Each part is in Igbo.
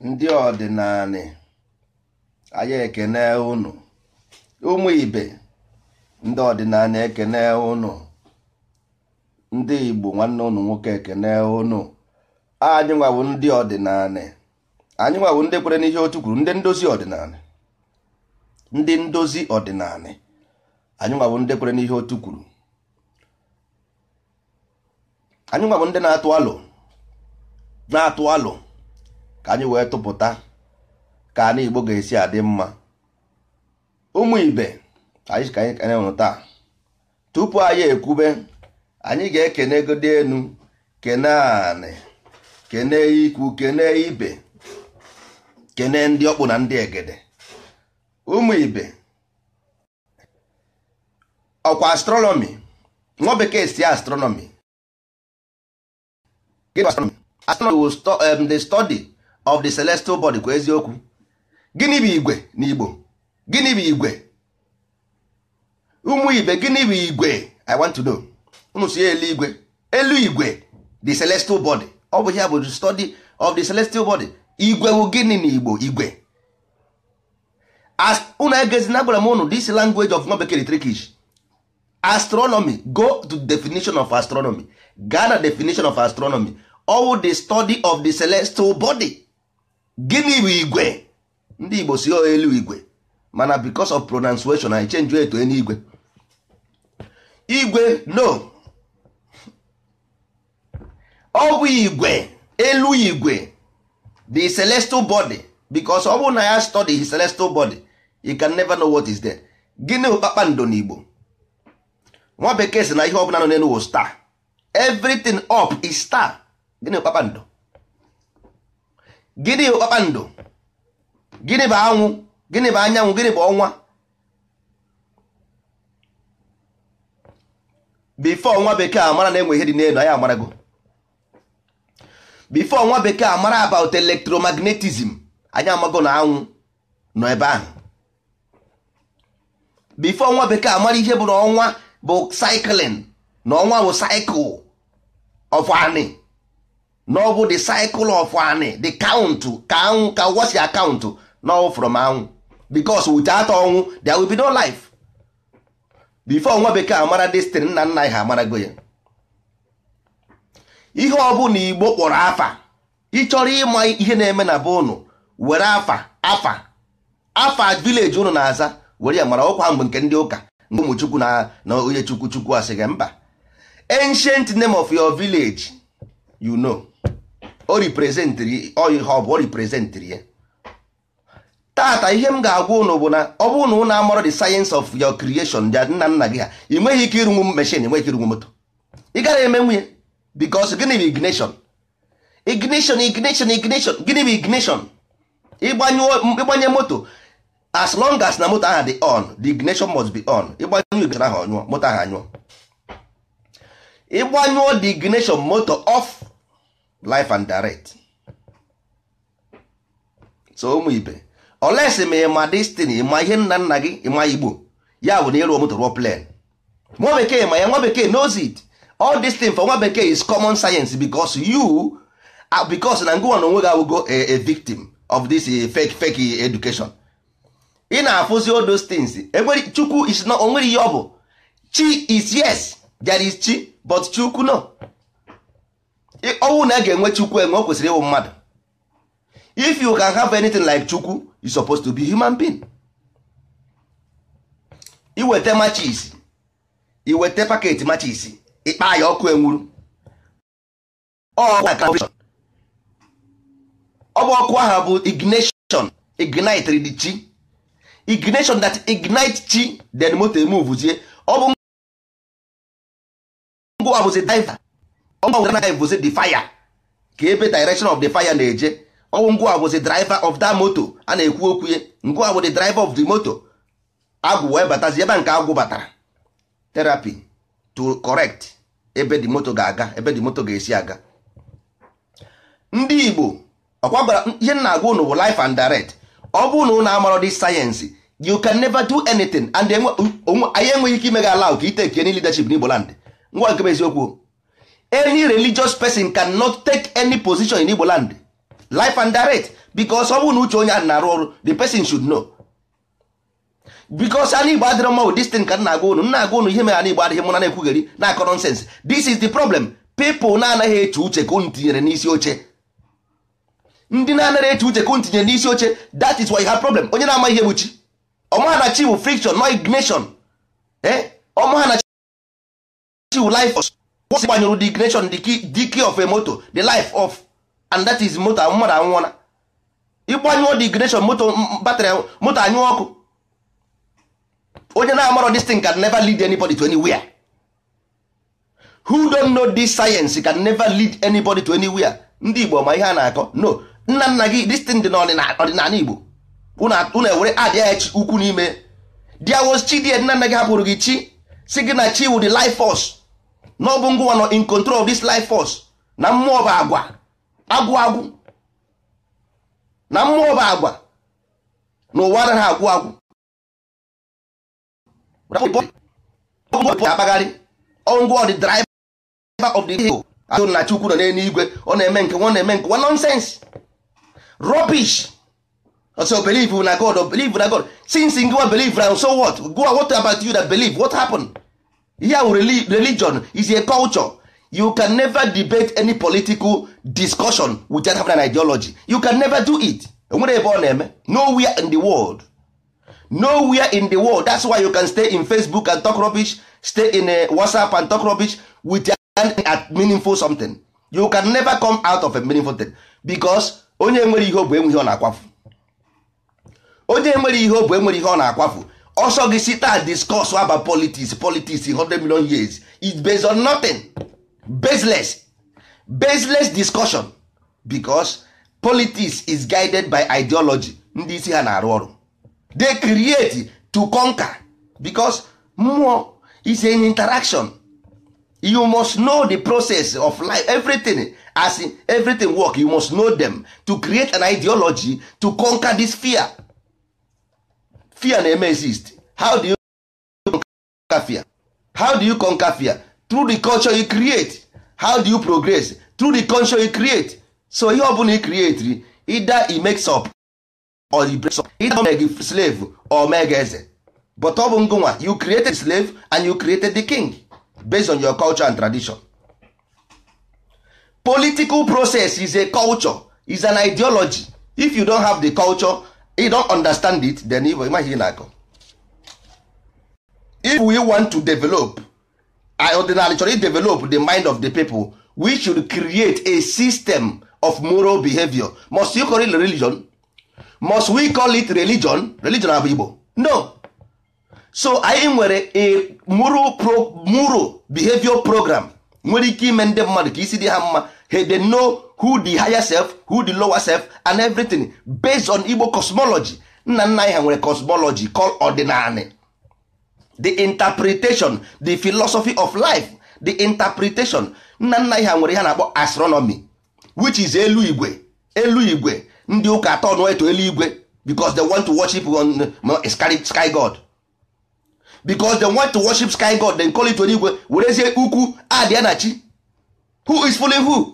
ndị ọdịnala anyị ekene unu ụmụ ibe ndị ọdịnala ekene unu ndị igbo nwanne unu nwoke ekene unu anyị nwawo ndị ọdịnala anyị nwawo ndị kwere n'ihe otu kwuru ndị ndozi ọdịnala ndị ndozi ọdịnala anyị nwawo ndị kwere n'ihe otu kwuru anyị nwawo ndị na-atụ alụ na-atụ alụ ka anyị wee tụpụta ka anyị igbo ga-esi adị mma ụmụ ibe anyị ka anyị kene ụnụ taa tupu anyị ekwube anyị ga-ekene gode enu kene anị kene ikwu kene ibe kene ndị ọkpụ na ndị egede ụmụ ibe ọkwa astrọnọmi nwa bekee si astronomy astronomy will stu um, the study of the celestial body kwa eziokwu gịnị bụ igwe n'igbo gịnị bụ igwe ụmụ ibe gịnị bụ igwe i want to know unu si elu igwe elu igwe the celestial body ọ bụ ya bụ the study of the celestial body igwe bụ gịnị n'igbo igwe unu egezina gwara m unu this language of nwa bekee trikish astronomy go to definition of astronomy gaa na definition of astronomy all the study of the celestial body gịnị bụ igwe ndị igbo si elu igwe mana because of pronunciation I change eto eluigwe igwe no ọ bụ igwe elu igwe the celestial body because ọ bụ na ya study his celestial body you can never know what is there gịnị bụ kpakpando n'igbo nwa bekee si na ihe ọbụla nọ n'elu wụ star everything up is star gịnị bụ kpakpando gịnị bụ kpakpando gịnị bụ anwụ gịnị bụ anyanwụ gịnị bụ ọnwa bifo nwa bekee amara na enwe ihe dị n'elu anyị amarago bifo nwa bekee amara about electromagnetism anyị amago na anwụ nọ ebe ahụ bifo nwa bekee amara ihe bụ na ọnwa bụ cycling na ọnwa bụ cycle of ani na ọ bụ the cycle of ani the count ka anwụ ka ụwa si akaụntụ no from anwụ because without ọnwụ there will be no life before nwa bekee amara destin nna nna ha amarago ya ihe ọbụla igbo kpọrọ afa ịchọrọ ịma ihe na-eme na be ụnụ were afa afa afa village ụnụ na-aza were ya mara ọkwa mgbe nke ndị ụka nke ụmụchukwu na na onye chukwu chukwu asị gị mba ancient name of your village you know o representịrị ihe ọ bụ o representịrị ya tata ihe m ga-agwa ụnụ bụ na ọ bụrụ na ụnụ amarọ the science of your creation ya nna nna gị ha ị nweghị ike ịrụnwu mechin ị nweghị ike ịrụnwu moto ị gaghị eme nwunye because gịnị bụ ignition ignition ignition ignition gịnị bụ ignition ịgbanye moto as long as na moto ahụ dị on the ignition must be on ịgbanyụ ignition ahụ ọnyụọ moto ahụ anyụọ ịgbanyụọ the ignition moto off life and direct so ụmụ ibe olesi ma ịma destin ịma ihe nna nna gị ịma igbo ya bụ na ịrụọ moto rụọ plan nwa bekee ma ya nwa bekee knows it all this thing for nwa bekee is common science because you because na ngụwa na onwe gị awụgo a victim of this fake fake education ị na-afụzi all those things enwere chukwu is not onwere ihe ọ bụ chi is yes there is chi but chukwu no ọnwụ na a ga-enwe chukwu enwe o kwesịrị ịwụ mmadụ if you can have anything like chukwu you supposed to be human being iweta machis iweta paketi machis ịkpa ya ọkụ enwuru ọ bụ ọkụ ahụ bụ ignition ignite the chi ignition that ignite chi then moto emuvuzie ọ bụ ngwa bụzi driver bụzi the fire ka ebe direction of the fire na-eje ọwụ ngwa bụzi driver of that moto a na-ekwu okwu ye ngwa bụ the driver of the moto agwụ wee batazi ebe nke agwụ batara therapy to correct ebe the moto ga-aga ebe the moto ga-esi aga ndị Igbo ọkwa gwara ihe m na-agwa unu bụ life and direct ọ bụ na unu amarọ dị sayensị you can never do anything and anyị enweghị ike ime gị ala ka iteke any leadership n'Igbo land ngwa nke bụ eziokwu any religious person cannot take any position in Igbo land life and direct because ọ bụrụ na uche onye ahụ na-arụ ọrụ the person should know because ana igbo adịrọ mma with this thing ka m na-agwa unu m na-agwa unu ihe mere ana igbo adịghị mụ na na-ekwugheri na-akọ nonsense this is the problem people na-anaghị eche uche ka unu tinyere n'isi oche ndị na-anaghị eche uche ka unu tinyere n'isi oche that is why you have problem onye na-ama ihe bụ chi ọmaha na chi bụ friction no ignition eh ọmaha na chi bụ life force once gbanyụrụ the ignition the key, the key of a motor the life of and that is motor mmadụ anwụọla ịgbanyụọ the ignition motor batrị motor anyụọ ọkụ onye na-amarọ this thing can never lead anybody to anywhere who don't know this science can never lead anybody to anywhere ndị igbo ma ihe a na-akọ no nna nna gị this thing dị n'ọdịnala igbo unu ewere adịa ya chi ukwu n'ime there was chi die nna nna gị hapụrụ gị chi si gị na chi wụ the life force na ọ bụ ngwa nọ in control of this life force na mmụọ bụ agwa agwụ agwụ na mmụọ bụ agwa na ụwa anaghị agwụ agwụ akpagharị ngwa the driver of the vehicle atụ na chukwu nọ n'eluigwe ọ na-eme nke nwa na-eme nke nwa nonsense rubbish so believe na god or believe na god since ngwa believe na so what go what about you that believe what happened here religion is a culture you can never debate any political discussion without having an ideology you can never do it enwere ebe ọ na-eme nowhere in the world nowhere in the world that's why you can stay in facebook and talk rubbish stay in a whatsapp and talk rubbish without at meaningful something you can never come out of a meaningful thing because onye nwere ihe ọ bụ enwe ihe ọ na-akwafu onye nwere ihe ọ bụ enwere ihe ọ na-akwafu ọsọ gị si taa discuss about politics politics 100 million years is based on nothing baseless baseless discussion because politics is guided by ideology ndị isi ha na-arụ ọrụ they create to conquer because mmụọ is an interaction you must know the process of life everything as in everything work you must know them to create an ideology to conquer this fear fear na-eme exist how do you conquer fear how do you conquer fear through the culture you create how do you progress through the culture you create so ihe ọbụla you create either e makes up or e breaks up either make you slave or make eze but ọ bụ ngụnwa you created slave and you created the king based on your culture and tradition political process is a culture is an ideology if you don't have the culture you don't understand it then you imagine ihe na-akọ if we want to develop ordinarily chọrọ develop the mind of the people we should create a system of moral behavior must you call it religion must we call it religion religion abụ igbo no so anyị nwere a moral, pro, moral behavior program nwere ike ime ndị mmadụ ka isi dị ha mma ha they know who the higher self who the lower self and everything based on igbo cosmology nna nna anyị ha nwere cosmology called ordinary the interpretation the philosophy of life the interpretation nna nna anyị ha nwere ha na-akpọ astronomy which is elu igwe elu igwe ndị ụka atọ nọ eto eluigwe because they want to worship on sky, sky god because they want to worship sky god then call it eluigwe werezie ukwu adịa na chi who is fooling who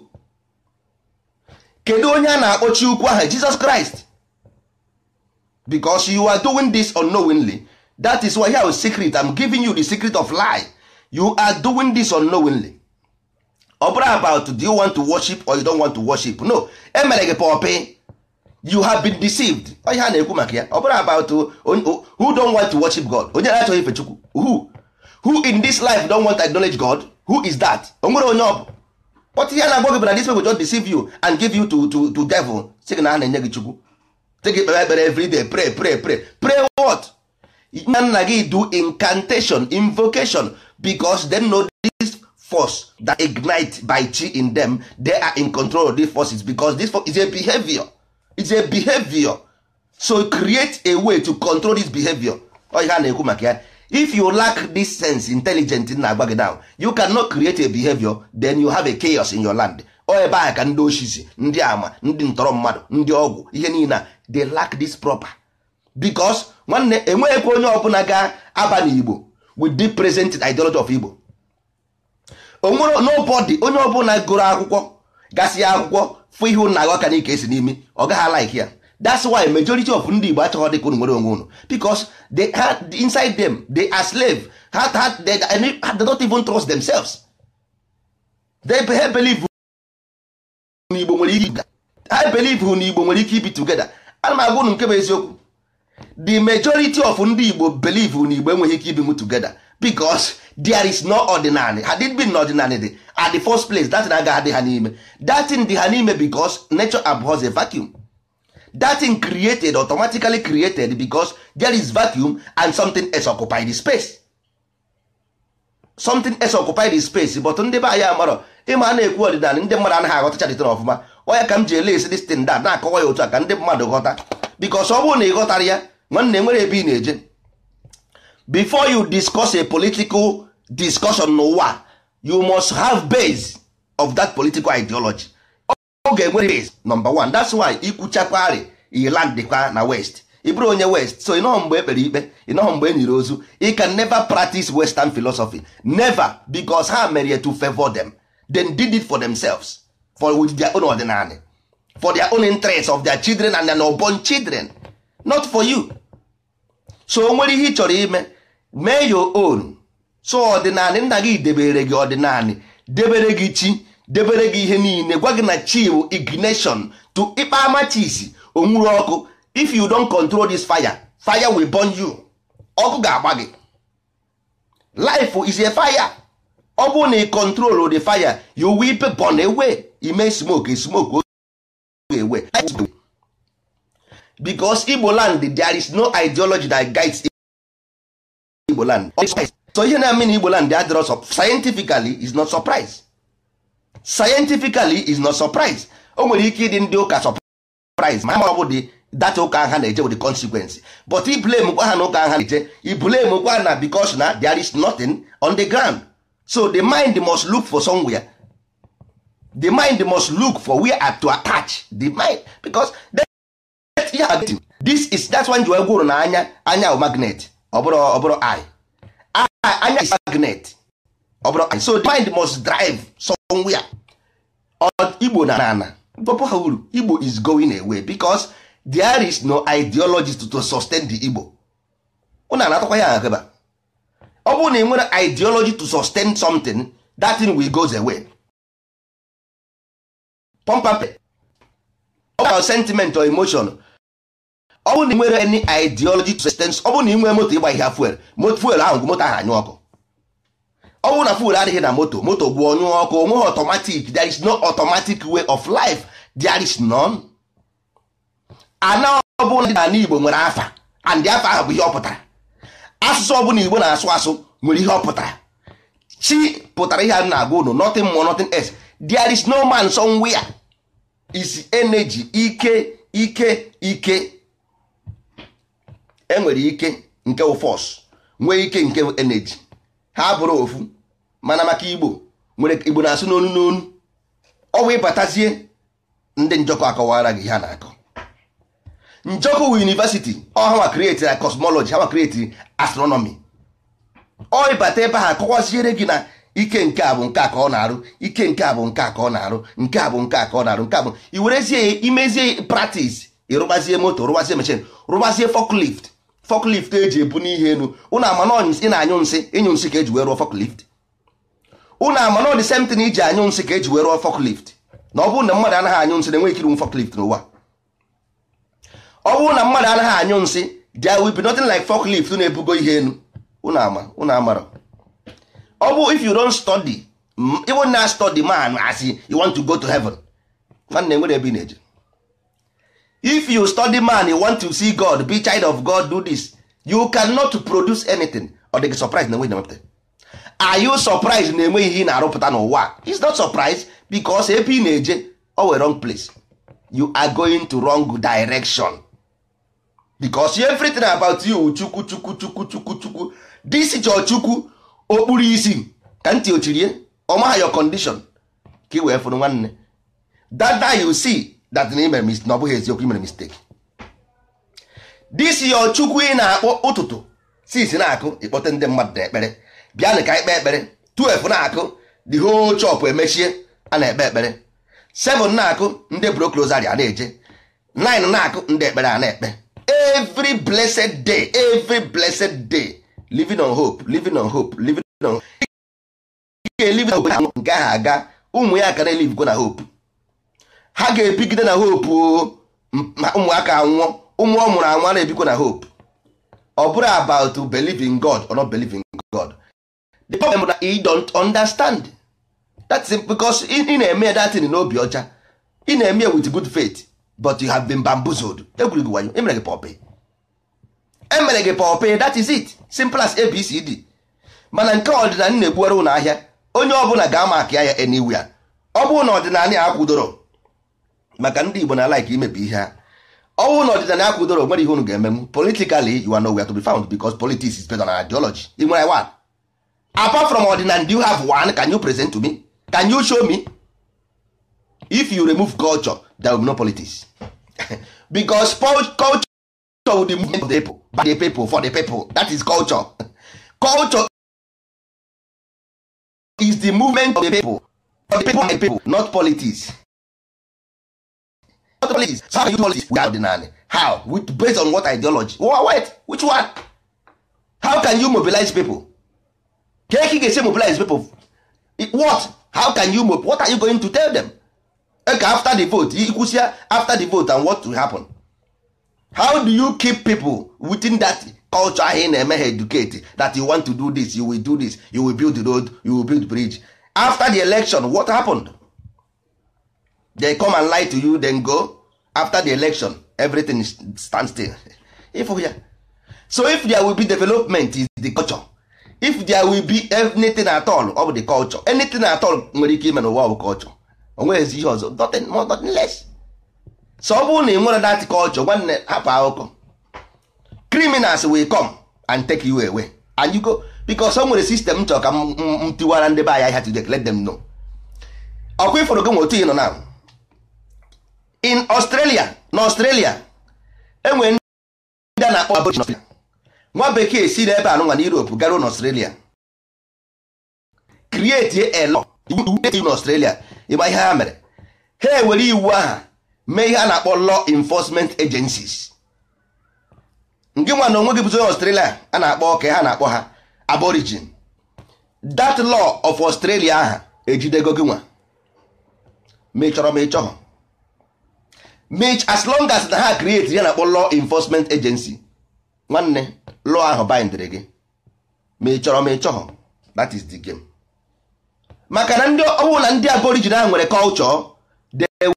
kedu onye a na-akpọchi ukwu ahụ jesus christ because you are doing this unknowingly that is why here is secret i'm giving you the secret of lie you are doing this unknowingly ọ bụrụ about do you want to worship or you don't want to worship no emere gị pọpị you have been deceived onye ha na-ekwu maka ya ọ bụrụ about who don't want to worship god onye na-achọghị ife chukwu who who in this life don't want to acknowledge god who is that o nwere onye ọ bụ but ihe na-agwa gị bụ na this people just deceive you and give you to, to, to devil sị gị na ha na-enye gị chukwu sị gị kpere ekpere every day pray pray pray pray what nna nna gị do incantation invocation because they know this force that ignite by chi in them they are in control of these forces because this force is a behavior it's a behavior so create a way to control this behavior ọ ihe a na-ekwu maka ya if you lack this sense intelligent na-agba gị down you cannot create a behavior then you have a chaos in your land ọ ebe ahụ ka ndị osisi ndị ama ndị ntọrọ mmadụ ndị ọgwụ ihe niile they lack this proper because nwanne enweghịkwa onye ọbụla ga-aba n'igbo with the present ideology of igbo onwere nobody onye ọbụla gụrụ akwụkwọ gasị akwụkwọ fụ ihe ụnụ na-agụ aka n'ike esi n'imi ọ gaghị like ya that's why majority of ndị Igbo achọghị dịka unu nwere onwe unu because they had inside them they are slave ha ha they, they don't even trust themselves they be- believe na Igbo nwere ike ha believe na Igbo nwere ike ibi together ana m agwa unu nke bụ eziokwu the majority of ndị Igbo believe na Igbo enweghị ike ibinwu together because there is no ordinary had it been ordinary dị at the first place that thing agaghị adị ha n'ime that thing dị ha n'ime because nature abhors a vacuum that thing created automatically created because there is vacuum and something else occupy the space something else occupy the space but ndị be anyị amarọ ịma a na-ekwu ọdịnala ndị mmadụ anaghị aghọtacha dịtịn ọfụma ọya ka m ji ele esi this thing that na-akọwa ya otu a ka ndị mmadụ ghọta because ọ bụrụ na ị ghọtara ya nwanne nwere ebe ị na-eje before you discuss a political discussion n'ụwa you must have base of that political ideology ọ ga-enwere base number one that's why ikwuchakwari ilandịkwa na west ị bụrụ onye west so ịnọghọ mgbe ekpere ikpe ịnọghọ mgbe e nyere ozu you can never practice western philosophy never because ha mere to favor them they did it for themselves for with their own ordinary for their own interest of their children and their unborn children not for you so o nwere ihe ị chọrọ ime mee your own so ọdịnala nna gị debere gị ọdịnala debere gị chi debere gị ihe niile gwa gị na chi bụ ignition to ịkpa amachis onwuru ọkụ if you don't control this fire fire will burn you ọkụ ga-agba gị life is a fire ọ bụrụ na ị control the fire you will be burn away ime smoke smoke oge away because Igbo land there is no ideology that guides Igbo land so ihe na-eme na Igbo land adịrọ sup- scientifically is not surprise scientifically is not surprise o nwere ike ịdị ndị ụka surprise ma ọ bụ dị data ụka ha na-eje with the consequence but i blame kwa ha na ụka ha na-eje i blame kwa na because na there is nothing on the ground so the mind must look for somewhere the mind must look for where to attach the mind because that- yeah, this is that's why nji wee gwuru na anya anya bụ magnet ọ bụrụ ọ bụrụ eye Eye- anya is magnet ọ bụrụ eye. so the mind must drive somewhere Ọ- igbo na ana pọpụ ha uru igbo is going away because there is no ideology to, to sustain the igbo ụna anatakwa ya akaba ọ bụrụ na ị nwere ideology to sustain something that thing will goes away pompape ọ bụ sentiment or emotion ọ bụrụ na ị nwere any ideology to sustain ọ bụrụ na ị nwere moto ịgba ihe fuel moto fuel ahụ moto ahụ anyụ ọkụ ọ bụrụ na fuel adịghị na moto moto bụ ọnyụ ọkụ onweghị automatic there is no automatic way of life there is none ana ọbụla dị n'ala igbo nwere afa and afa ahụ bụ ihe ọ pụtara asụsụ ọbụla igbo na-asụ asụ nwere ihe ọ pụtara chi pụtara ihe a na-agwa unu nothing more nothing else there is no man somewhere is energy ike ike ike enwere ike nke wụ force nwee ike nke wụ energy ha bụrụ ofu mana maka igbo nwere igbo na-asụ n'onu n'onu ọ bụ ịbatazie ndị njọkọ akọwara gị ihe a na-akọ njọkọ wu university ọ ha nwa create na cosmology ha nwa create astronomy ọ ịbata ebe ha akọwaziere gị na ike nke a bụ nke a ka ọ na-arụ ike nke a bụ nke a ka ọ na-arụ nke a bụ nke a ka ọ na-arụ nke a bụ i werezie ya imezie practice ịrụbazie moto rụbazie machine rụbazie forklift forklift eji ebu n'ihe elu ụnụ ama na ị na-anyụ nsị ịnyụ nsị ka eji wee rụọ forklift ụnụ ama na ọ dị same thing iji anyụ nsị ka eji wee rụọ forklift na ọ bụrụ na mmadụ anaghị anyụ nsị na-enweghị ike ịrụ forklift n'ụwa ọ bụrụ na mmadụ anaghị anyụ nsị there will be nothing like forklift na-ebugo ihe elu ụnụ ama ụnụ amara ọ bụ if you don't study mm, even na study man as you want to go to heaven nwanne nwere ebe ị na-eje if you study man you want to see god be child of god do this you cannot produce anything ọ dị gị surprise na enweghị na-emepụta are you surprised na enweghị ihe ị na-arụpụta n'ụwa it's not surprise because ebe ị na-eje ọ were wrong place you are going to wrong direction because everything about you chukwu chukwu chukwu chukwu chukwu this is your chukwu okpuru isi ka ntị ochirie ọmaha your condition ka ị wee fụrụ nwanne that day you see that na imere mis- na ọ bụghị eziokwu imere mistake this your chukwu ị na-akpọ ụtụtụ sis na-akụ ịkpọte ndị mmadụ na ekpere bịanụ ka ikpe ekpere 12 na-akụ the whole chop emechie a na-ekpe ekpere 7 na-akụ ndị broclosari a na-eje 9 na-akụ ndị ekpere a na-ekpe every blessed day every blessed day living on hope living on hope living on ga-elive na hope nke ahụ aga ụmụ ya ka na-elivgo na hope ha ga-ebigide na hope o ụmụaka anwụọ ụmụ ọ mụrụ anwụ na-ebikwa na hope ọ bụrụ about to believe in God or not believe in God the problem na you don't understand that's it because ị na-eme that thing n'obi ọcha ị na-eme with good faith but you have been bamboozled egwuru gị wayo emere gị pọpị emere gị pọpị that is it simple as abcd mana nke ọdịnala na-egbuwara ụlọ ahịa onye ọbụla ga-ama aka ya anywhere ọ bụrụ na ọdịnala ya akwụdoro maka ndị Igbo na like imebi ihe ha ọ bụrụ na ọdịnala ya kwụdoro nwere ihe unu ga-emenwu politically you are nowhere to be found because politics is based on ideology ị nwere one apart from ọdịnala do you have one can you present to me can you show me if you remove culture there will be no politics because culture will be movement of the people by the people for the people that is culture culture is the movement of the people for the people and the people not politics not politics so how can you do politics without ordinary how with based on what ideology well, wait which one how can you mobilize people ka eke ga-esi mobilize people what how can you what are you going to tell them eke after the vote ikwụsịa after the vote and what will happen how do you keep people within that culture ahụ ị na-eme ha educate that you want to do this you will do this you will build the road you will build bridge after the election what happened they come and lie to you then go after the election everything stand still if ya so if there will be development is the culture if there will be anything at all ọ bụ the culture anything at all nwere ike ime n'ụwa bụ culture o nweghịzi ihe ọzọ nothing more nothing less so ọ bụrụ na ị nwere that culture nwanne hapụ akụkọ criminals will come and take you away and you go because o nwere system chọrọ ka m tiwara ndị be anya ihe today let them know ọkwa ifọrọ gị nwe otu ị nọ na in Australia na Australia enwere ndị a na-akpọ aboriginal nwa bekee si n'ebe anụnwa na Europe garuo na Australia create a law iwu na Australia ịgba ihe ha mere ha ewere iwu aha mee ihe a na-akpọ law enforcement agencies nke nwa na onwe gị bụzo Australia a na-akpọ ka ha na-akpọ ha aborigin that law of Australia aha ejidego gị nwa ma ị chọrọ ma ị chọghọ mich as long as na ha create ya na-akpọ law enforcement agency nwanne law ahụ bindịrị gị ma ị chọrọ ma ị chọghọ that is the game maka na ndị ọwụ na ndị aborigin ahụ nwere culture they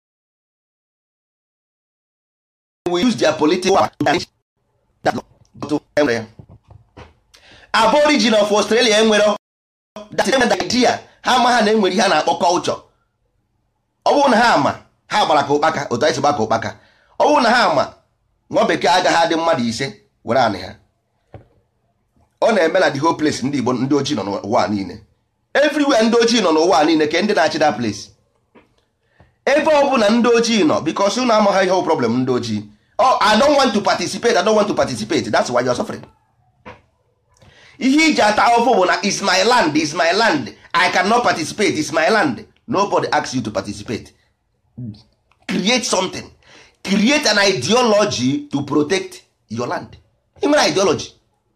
will use their political power to change that law but enwere ya aborigin of Australia enwere that idea ha ma ha na enwere ihe a na-akpọ culture ọ bụrụ na ha ama ha gbara ka ụkpaka otu anyị si gba ka ụkpaka ọ bụrụ na ha ama nwa bekee agaghị adị mmadụ ise were anị ha ọ na-eme na the whole place ndị Igbo ndị ojii nọ n'ụwa niile everywhere ndị ojii nọ n'ụwa niile ka ndị na-achị that place ebe ọ bụla ndị ojii nọ because unu amaghị ihe problem ndị ojii oh I don't want to participate I don't want to participate that's why you're suffering ihe iji ata ahụhụ bụ na is my land is my land I cannot participate is my land nobody asks you to participate create something create an ideology to protect your land ị nwere ideology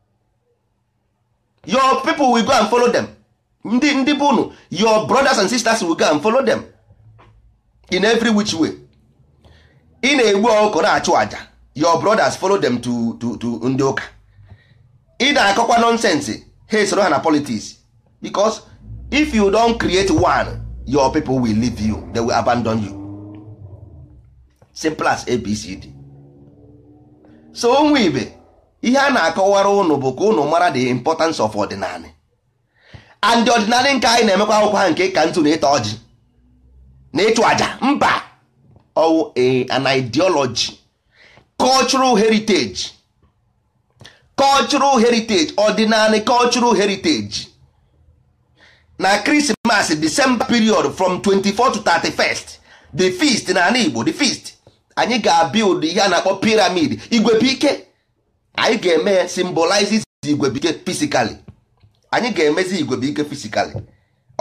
your people will go and follow them ndị ndị bụ unu your brothers and sisters will go and follow them in every which way ị na-egbu ọkụkọ na-achụ àjà your brothers follow them to to to ndị ụka ị na-akọkwa nonsense ha esoro ha na politics because if you don create one your people will leave you they will abandon you simple as abcd so onwe ibe ihe a na-akọwara ụnụ bụ ka ụnụ mara the importance of ọdịnala and ọdịnala nke anyị na-emekwa akwụkwọ ha nke ka ntụ na ịta ọjị na ịchụ àjà mba ọwụ an ideology cultural heritage cultural heritage ọdịnala cultural heritage na Christmas December period from 24 to 31st the feast na ala Igbo the feast anyị ga-build ihe a na-akpọ pyramid igwebike anyị ga-eme symbolizes igwebike physically anyị ga-emezi igwebike physically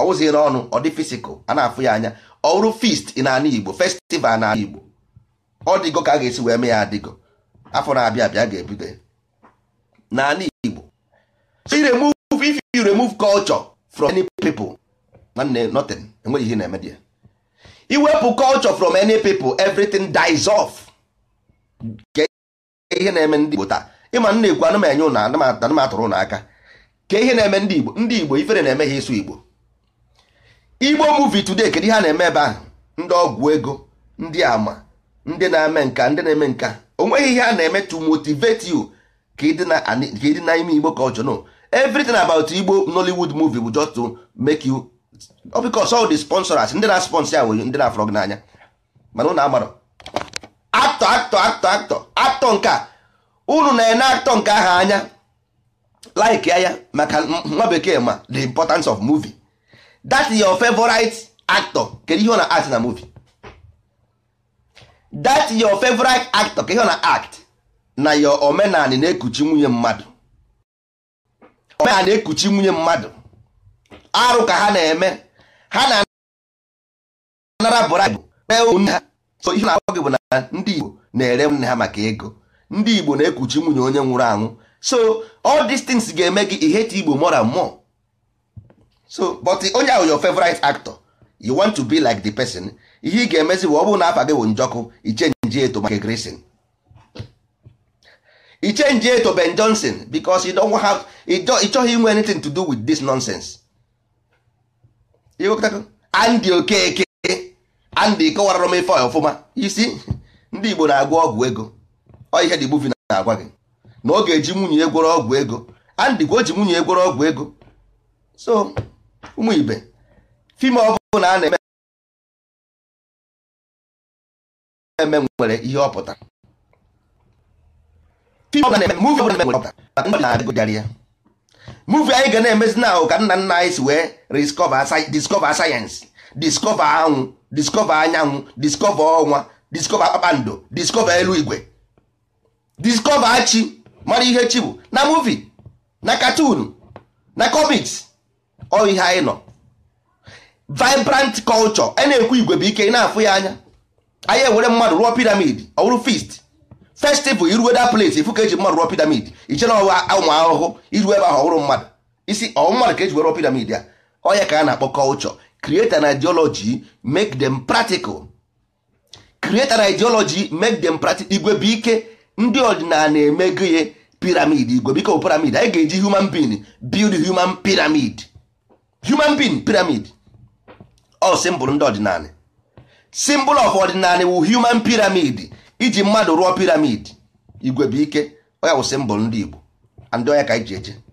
ọwụzi n'ọnụ ọ dị fisikal a na-afụ ya anya ọrụ fist n'ala igbo festival n'ala igbo ọ dịgo ka a ga-esi wee mee ya adịgo afọ na-abịa abịa ga-ebido ya n'ala igbo so you remove if you remove culture from any people nwanne nothing enweghị ihe na-eme dị ya iwepụ culture from any people everything dies off Ke ihe na-eme ndị igbo taa ịma nna ekwu anụ m enye ụnụ anụ m atụrụ ụnụ aka ka ihe na-eme ndị igbo ndị igbo ifere na-eme ha ịsụ igbo igbo movie today kedu ihe a na-eme ebe ahụ ndị ọgwụ ego ndị ama ndị na-eme nka ndị na-eme nka o nweghị ihe a na-eme to motivate you ka ịdị na ka ịdị na ime igbo culture no everything about igbo nollywood movie bụ just to make you ọ because all the sponsors ndị na-sponsor ya nwere ndị na-afọrọ gị n'anya mana ụnụ amarọ aktọ aktọ aktọ aktọ aktọ nke a unu na-ene aktọ nke ahụ anya like ya maka nwa bekee ma the importance of movie that is your favorite actor kedu ihe ọ na act na movie that is your favorite actor kedu ihe ọ na act na your omenani na-ekuchi nwunye mmadụ omenani na-ekuchi nwunye mmadụ arụ ka ha na-eme ha na-anara bribe kpee ụmụnne ha so ihe na-agwa gị bụ na ndị Igbo na-ere nne ha maka ego ndị Igbo na-ekuchi nwunye onye nwụrụ anwụ so all these things ga-eme gị ihete Igbo more and more so but onye ahụ your favorite actor you want to be like the person ihe ị ga-emezi bụ ọ bụrụ na afa gị bụ njọkụ ichenji eto maka Grayson ichenji eto Ben Johnson because you don't have ị chọghị inwe anything to do with this nonsense Andy Okeke Andy kọwarara m ife ọfụma isi ndị Igbo na-agwọ ọgwụ ego ọ ihe dị buvi na-agwa gị na ọ ga-eji nwunye ya gwọrọ ọgwụ ego Andy ka o ji nwunye ya gwọrọ ọgwụ ego so ụmụ ibe fim ọbụla a na-eme eme nwere ihe ọ pụtara fim ọbụla na-eme muvi ọbụla nwere ọpụtara ndị na-adịgụjarị ya muvi anyị ga na-emezi na ahụ ka nna nna anyị si wee discover sayensị discover anwụ discover anyanwụ discover ọnwa discover kpakpando discover eluigwe discover chi mara ihe chi bụ na muvi na katun na comics ọ ihe anyị nọ vibrant culture a na-ekwu igwe bụ ike ị na-afụ ya anya anyị ewere mmadụ rụọ piramid ọ bụrụ feast festival iruwe da place ifu ka eji mmadụ rụọ piramid ichere ọwa ụmụ ahụhụ iru ebe ahụ ọhụrụ mmadụ isi ọwụ mmadụ ka eji were rụọ piramid ya ọya ka a na-akpọ culture create an ideology make them practical create an ideology make them practical igwe bụ ike ndị ọdịnala emego ya piramid igwe biko piramid anyị ga-eji human being build human pyramid human being pyramid ọ symbol ndị ọdịnala symbol of ọdịnala wu human pyramid iji mmadụ rụọ piramid igwe bụ ike ọ ya wụ symbol ndị Igbo ndị ọya ka anyị ji eje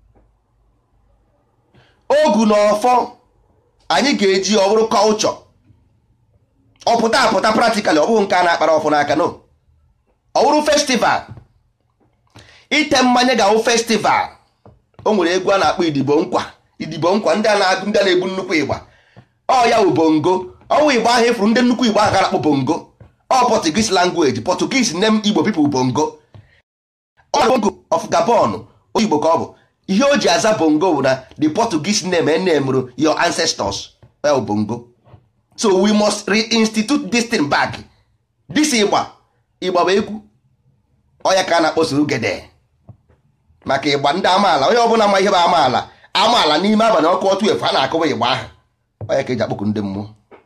ogu na ọfọ anyị ga-eji ọ bụrụ culture ọpụta apụta practically ọ bụghị nke a na-akpara ọfụ n'aka no ọ bụrụ festival ite mmanya ga-awụ festival o nwere egwu a na-akpọ idibo nkwa idibo nkwa ndị a na-agụ ndị a na-egbu nnukwu ịgba ọ ya wụ bongo ọnwụ igbo ahụ efuru ndị nnukwu igbo ahụ ga na-akpọ bongo ọ Portuguese language Portuguese name Igbo people bongo ọ bongo of Gabon oyigbo ka ọ bụ ihe o ji aza bongo bụ na the Portuguese name enemrụ your ancestors well bongo so we must reinstitute this thing back this ịgba ịgba bụ egwu ọya ka a na-akpọsoro ugede maka ịgba ndị amaala onye ọbụla ma ihe bụ amaala amaala n'ime abalị ọkụ otu efu a na-akụwa ịgba ahụ ọya ka eji akpọkụ ndị mmụọ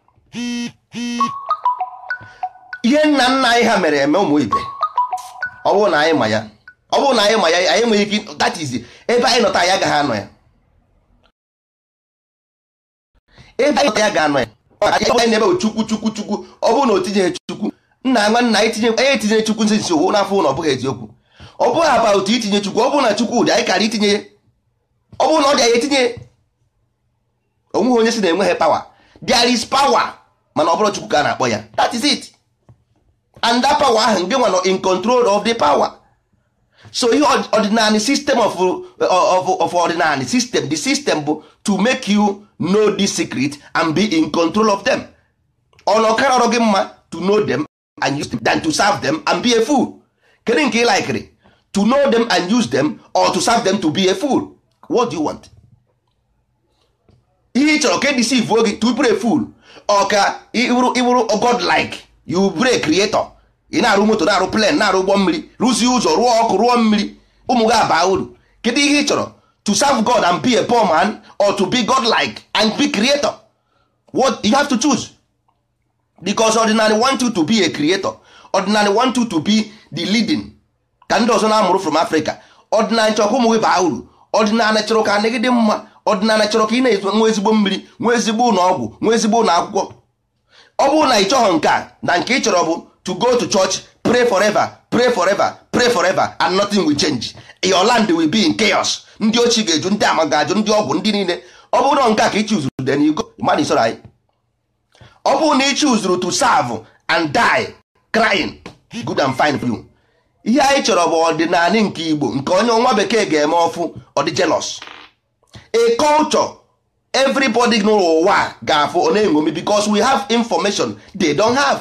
ihe nna nna anyị ha mere eme ụmụ ibe ọ bụrụ na anyị ma ya ọ bụrụ na anyị ma ya anyị enweghị ike that is ebe anyị nọta ya agaghị anọ ya ebe anyị nọta ya ga-anọ ya anyị na-ebe chukwu chukwu chukwu ọ bụrụ na o tinyeghị chukwu nna nwa nna anyị tinye anyị etinye chukwu nsi nsi owu n'afọ na ọ bụghị eziokwu ọ bụghị about itinye chukwu ọ bụrụ na chukwu dị anyị kara itinye ya ọ bụrụ na ọ dị anyị etinye onweghị onye si na enweghị power there is power mana ọ bụrụ chukwu ka a na-akpọ ya that is it and that power ahụ nke nwa in control of the power so ihe ordinary system of, of, of ordinary system the system bụ to make you know the secret and be in control of them ọnụ ọkara ọrụ gị mma to know them and use them than to serve them and be a fool kedu nke ị likere to know them and use them or to serve them to be a fool what do you want ihe ị chọrọ ka edisiv gị to pray full ọ ka ịbụrụ ịbụrụ god like you pray creator ị na-arụ moto na-arụ plen na-arụ ụgbọ mmiri rụzie ụzọ rụọ ọkụ rụọ mmiri ụmụ gị abaa uru kedu ihe ị chọrọ to serve god and be a poor man or to be god like and be creator what you have to choose because ordinary want you to be a creator ordinary want you to be the leading ka ndị ọzọ na-amụrụ from africa ọdịnala chọrọ ka ụmụ gị baa uru ọdịnala chọrọ ka anagide mma ọdịnala chọrọ ka ị na-nwe ezigbo mmiri nwee ezigbo ụlọ ọgwụ nwee ezigbo ụlọ akwụkwọ ọ bụrụ na ị chọghọ nke a na nke ị chọrọ bụ to go to church pray forever pray forever pray forever and nothing will change your land will be in chaos ndị ochie ga-eju ndị ama ga-ajụ ndị ọgwụ ndị niile ọ bụrụ na nke a ka ị chuzuru then you go mmadụ isoro anyị ọ bụrụ na ị chuzuru to serve and die crying good and fine for you ihe anyị chọrọ bụ ọdịnala nke igbo nke onye nwa bekee ga-eme ọfụ ọ dị jealous a culture everybody n'ụwa ga-afụ ọ na-enwomi because we have information they don't have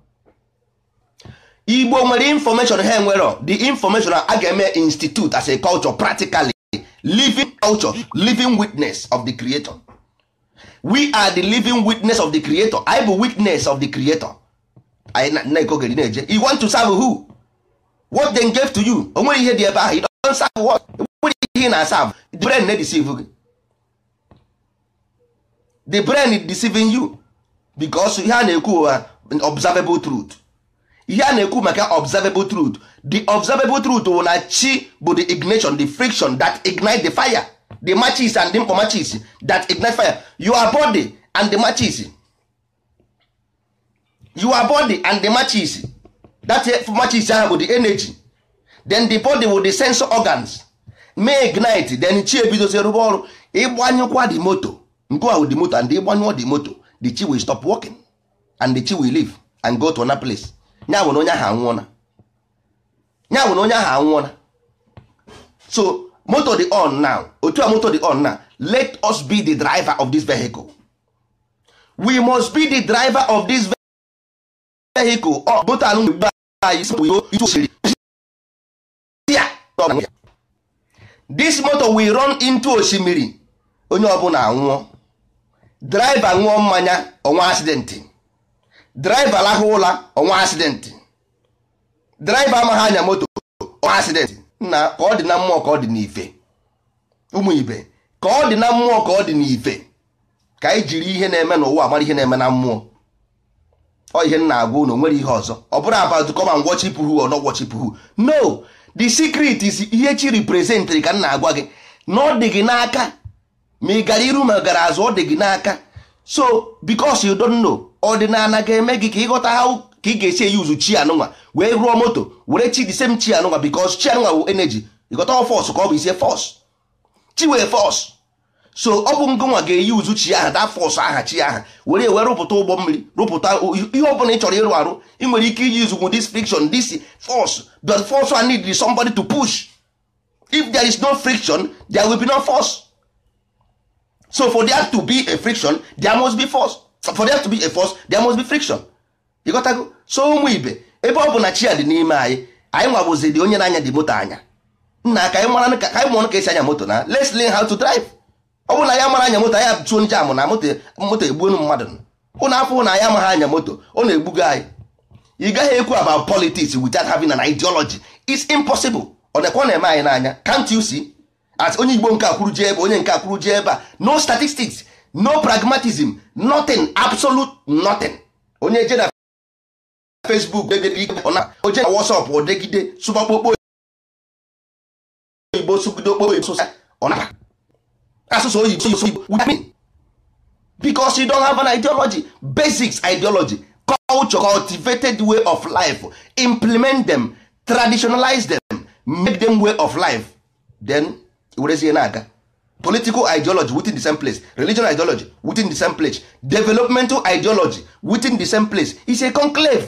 igbo nwere information ha enwero the information a ga-eme institute as a culture practically living culture living witness of the creator we are the living witness of the creator anyị bụ witness of the creator anyị na-ekogeri na-eje you want to serve who what they gave to you o nwere ihe dị ebe ahụ you don't serve what nwere ihe ị na-aserve the brain na-deceive gị the brain is deceiving you because ihe a na-ekwu ụwa observable truth ihe a na-ekwu maka observable truth the observable truth wụ na chi bụ the ignition the friction that ignite the fire the matches and the mkpọ matches that ignite fire your body and the matches your body and the matches that matches ahụ bụ the energy then the body will the sense organs may ignite then chi ebidozi rụba ọrụ ịgbanyụkwa the moto nke ahụ the moto and ịgbanyụọ the moto the chi will stop working and the chi will leave and go to another place nya bụ na onye ahụ anwụọna nya bụ na onye ahụ anwụọna so moto dị on now otu a moto dị on now let us be the driver of this vehicle we must be the driver of this vehicle ọ moto anụ mgbe anyị si itu osiri this motor will run into osimiri onye ọbụla anwụọ driver ṅụọ mmanya ọnwa accident driver lahụ ụla ọnwa accident driver amaghị anya moto ọnwa accident nna ka ọ dị na mmụọ ka ọ dị n'ife ụmụ ibe ka ọ dị na mmụọ ka ọ dị n'ife ka anyị jiri ihe na-eme n'ụwa mara ihe na-eme na mmụọ ọ ihe m na-agwa unu nwere ihe ọzọ ọ bụrụ about come and worship who or not worship who no the secret is ihe chi representịrị ka m na-agwa gị na ọ dị gị n'aka ma ị gara iru ma gara azụ ọ dị gị n'aka so because you don't know ọdịnala ga-eme gị ka ịghọta ha ka ị ga-esi eyuzu chi anụnwa wee rụọ moto were chi the same chi anụnwa because chi anụnwa bụ energy ịghọta ọ fọs ka ọ bụ isi fọs chi wee fọs so ọ bụ ngụnwa ga-eyi uzu chi aha da fọs aha chi aha were wee rụpụta ụgbọ mmiri rụpụta ihe ọ bụla ị chọrọ ịrụ arụ ị nwere ike iji uzugwu this friction this force but force one need somebody to push if there is no friction there will be no force so for there to be a friction there must be force for there to be a force there must be friction ịghọtago so ụmụ ibe ebe ọ bụ na chi ya dị n'ime anyị anyị nwabụzi dị onye na-anya dị moto anya nna ka anyị mara ka anyị mụrụ ka esi anya moto na let's learn how to drive ọ bụrụ na ya mara anya moto anyị atụo nje amụ na moto moto egbuonu mmadụ ụnụ afọ na anyị amaghị anya moto ọ na-egbugo anyị ị gaghị ekwu about politics without having an ideology it's impossible ọ na-ekwe na-eme anyị n'anya can't you see as onye igbo nke akwuru jee ebe onye nke akwuru jee ebe a no statistics no pragmatism nothing absolute nothing onye je na facebook oje na whatsapp odegide sụbakpokpo oyibo sugide okpokpo oyibo ọnaba asụsụ oyibo oyibo with me because you don't have an ideology basics ideology culture cultivated way of life implement them traditionalize them make them way of life then werezie na-aga political ideology within the same place religion ideology within the same place developmental ideology within the same place is a conclave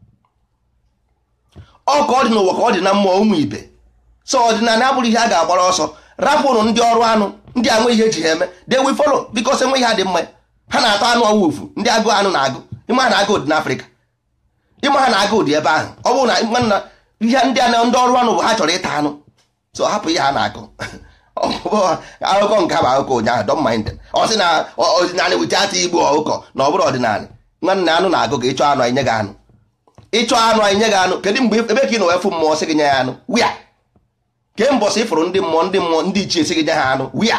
ọ ka ọ dị n'ụwa ka ọ dị na mmụọ ụmụ ibe so ọdịnala abụrụ ihe a ga-agbara ọsọ rapụrụ ndị ọrụ anụ ndị a nwe ihe eji ha eme they will follow because enwe ihe ha dị mma ha na-atọ anụ ọwụfu ndị agụ anụ na-agụ ịma ha na-agụ ụdị n'afrịka ịma ha na-agụ ụdị ebe ahụ ọ bụrụ na nwanna ihe ndị a ndị ọrụ anụ bụ ha chọrọ ịta anụ so hapụ ihe ha na-agụ akụkọ nke bụ akụkọ ụnyaahụ don't mind them. ọ sị na ọdịnala without igbu ọkụkọ na ọ bụrụ ọdịnala nwanne anụ na-agụ ka ịchọ anụ anyị nye gị anụ ịchọ anụ anyị nye gị anụ kedu mgbe ebe ka ị nọ wee fụ mmụọ sị gị nye ya anụ wia kee mbọsị ịfụrụ ndị mmụọ ndị mmụọ ndị ichie sị gị nye ha anụ wia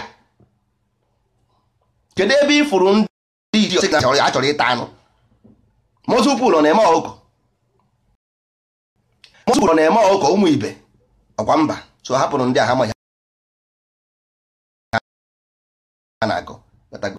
kedu ebe ị fụrụ ndị ichie sị gị na a chọrọ ịta anụ mozupụl ọ na-eme ọkụkọ mozupụl ọ na-eme ọkụkọ ụmụ ibe ọkwa mba so hapụrụ ndị a ha maghị ha na-agụ Ghọtago?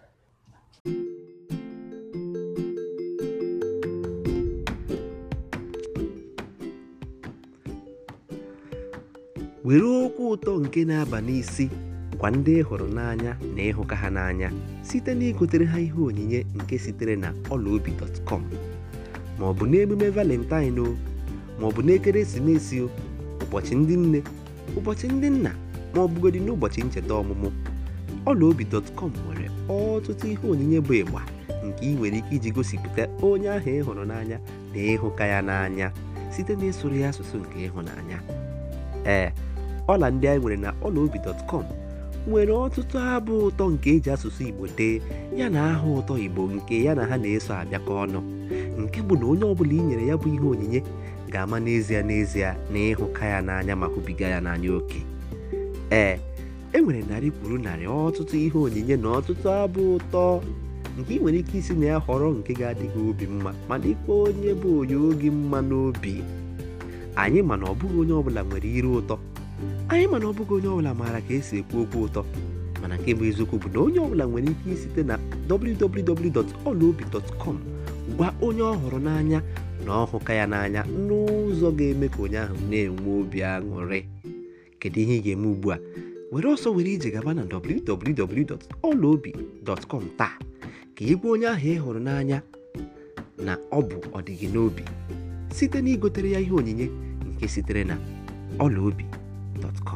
were okwu ụtọ nke na-aba n'isi gwa ndị ị hụrụ n'anya na ịhụka ha n'anya site na igotere ha ihe onyinye nke sitere na ọlaobi.com ma ọ bụ n'emume valentine o ma ọ bụ n'ekeresimesi o ụbọchị ndị nne ụbọchị ndị nna ma ọ bụgodị n'ụbọchị ncheta ọmụmụ ọlaobi.com nwere ọtụtụ ihe onyinye bụ ịgba nke ị nwere ike iji gosipụta onye ahụ ị hụrụ n'anya na ịhụka ya n'anya site na ịsụrụ ya asụsụ nke ịhụnanya ee ọla ndị anyị nwere na ọlaobi.com nwere ọtụtụ abụ ụtọ nke eji asụsụ igbo dee ya na aha ụtọ igbo nke ya na ha na-eso abịakọ ọnụ nke bụ na onye ọbụla i nyere ya bụ ihe onyinye ga-ama n'ezie n'ezie na ịhụka ya n'anya ma hụbiga ya n'anya oke ee e nwere narị kwuru narị ọtụtụ ihe onyinye na ọtụtụ abụ ụtọ nke ị nwere ike isi na ya họrọ nke ga-adịghị obi mma ma dịkwa onye bụ onye oge mma n'obi anyị mana ọ bụghị onye ọbụla nwere ire ụtọ anyị mana ọ bụghị onye ọbụla maara ka esi ekwu okwu ụtọ mana nke bụ eziokwu bụ na onye ọbụla nwere ike isite na www.olaobi.com gwa onye ọ hụrụ n'anya na ọhụka ya n'anya n'ụzọ ga-eme ka onye ahụ na-enwe obi aṅụrị kedu ihe ị ga-eme ugbu a were ọsọ were ije gaba na www.olaobi.com taa ka ị gwa onye ahụ ị hụrụ n'anya na ọ bụ ọdịgị n'obi site na igotere ya ihe onyinye nke sitere na ọlaobi.com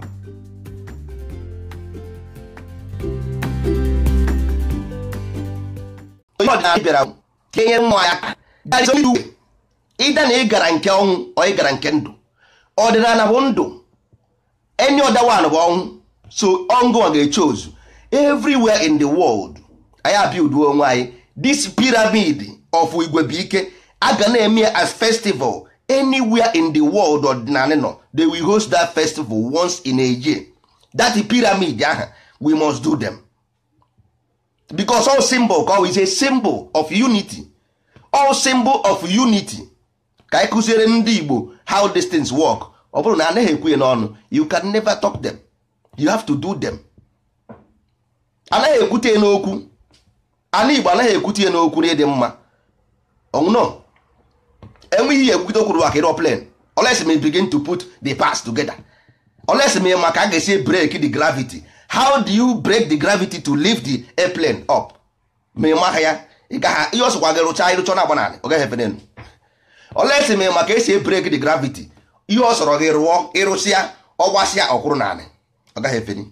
onye ọdịnala bịara ka enye mmụọ ya aka That is only way. ịda na ị gara nke ọnwụ ọ ị gara nke ndụ ọdịnala bụ ndụ any other one bụ ọnwụ so ọngụ a ga-eche ozu everywhere in the world anyị abiuduo onwe anyị this pyramid of igwebuike a ga na-eme ya as festival anywhere in the world ọdịnala nọ they will host that festival once in a year that pyramid aha we must do them because all symbol ka is a symbol of unity all symbol of unity ka anyị kụziere ndị Igbo how these things work ọ bụrụ na anaghị ekwu ya n'ọnụ you can never talk them you have to do them anaghị ekwute ya n'okwu ana Igbo anaghị ekwute ya n'okwu na ịdị mma ọnwụnọ enweghị ihe ekwute okwuru maka aeroplane unless me begin to put the parts together unless me maka a ga-esi break the gravity how do you break the gravity to lift the airplane up ma ịmaha ya ị gaghị ihe ọsọkwa gị rụcha ịrụcha na agbanarị ọ gaghị efe n'elu unless me maka esi break the gravity ihe ọ sọrọ gị rụọ ịrụsịa ọgbasịa ọkwụrụ naanị ọ gaghị efeni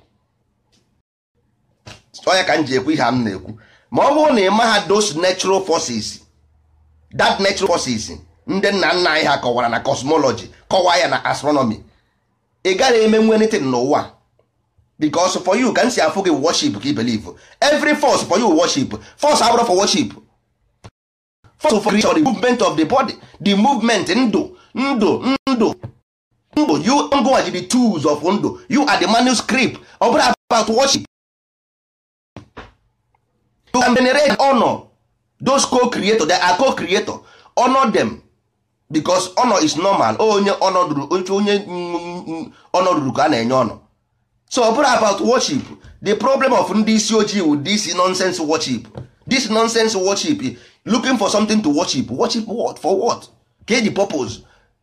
onye ka m ji ekwu ihe a m na-ekwu ma ọ bụrụ na ị maha those natural forces that natural forces ndị nna nna anyị ha kọwara na cosmology kọwaa ya na astronomy ị gaghị eme nwe anything n'ụwa because for you ka m si afụ gị worship ka i believe every force for you worship force abụrụ for worship force for creation the movement of the body the movement ndụ ndụ ndụ ndụ you ngụwa ji the tools of ndụ you are the manuscript ọ bụrụ about worship you can venerate honor those co-creator they are co-creator honor them because honor is normal onye honor ruru onye honor ruru ka a na-enye honor so ọ bụrụ about worship the problem of ndị isi ojii with this nonsense worship this nonsense worship looking for something to worship worship what for what ka eji purpose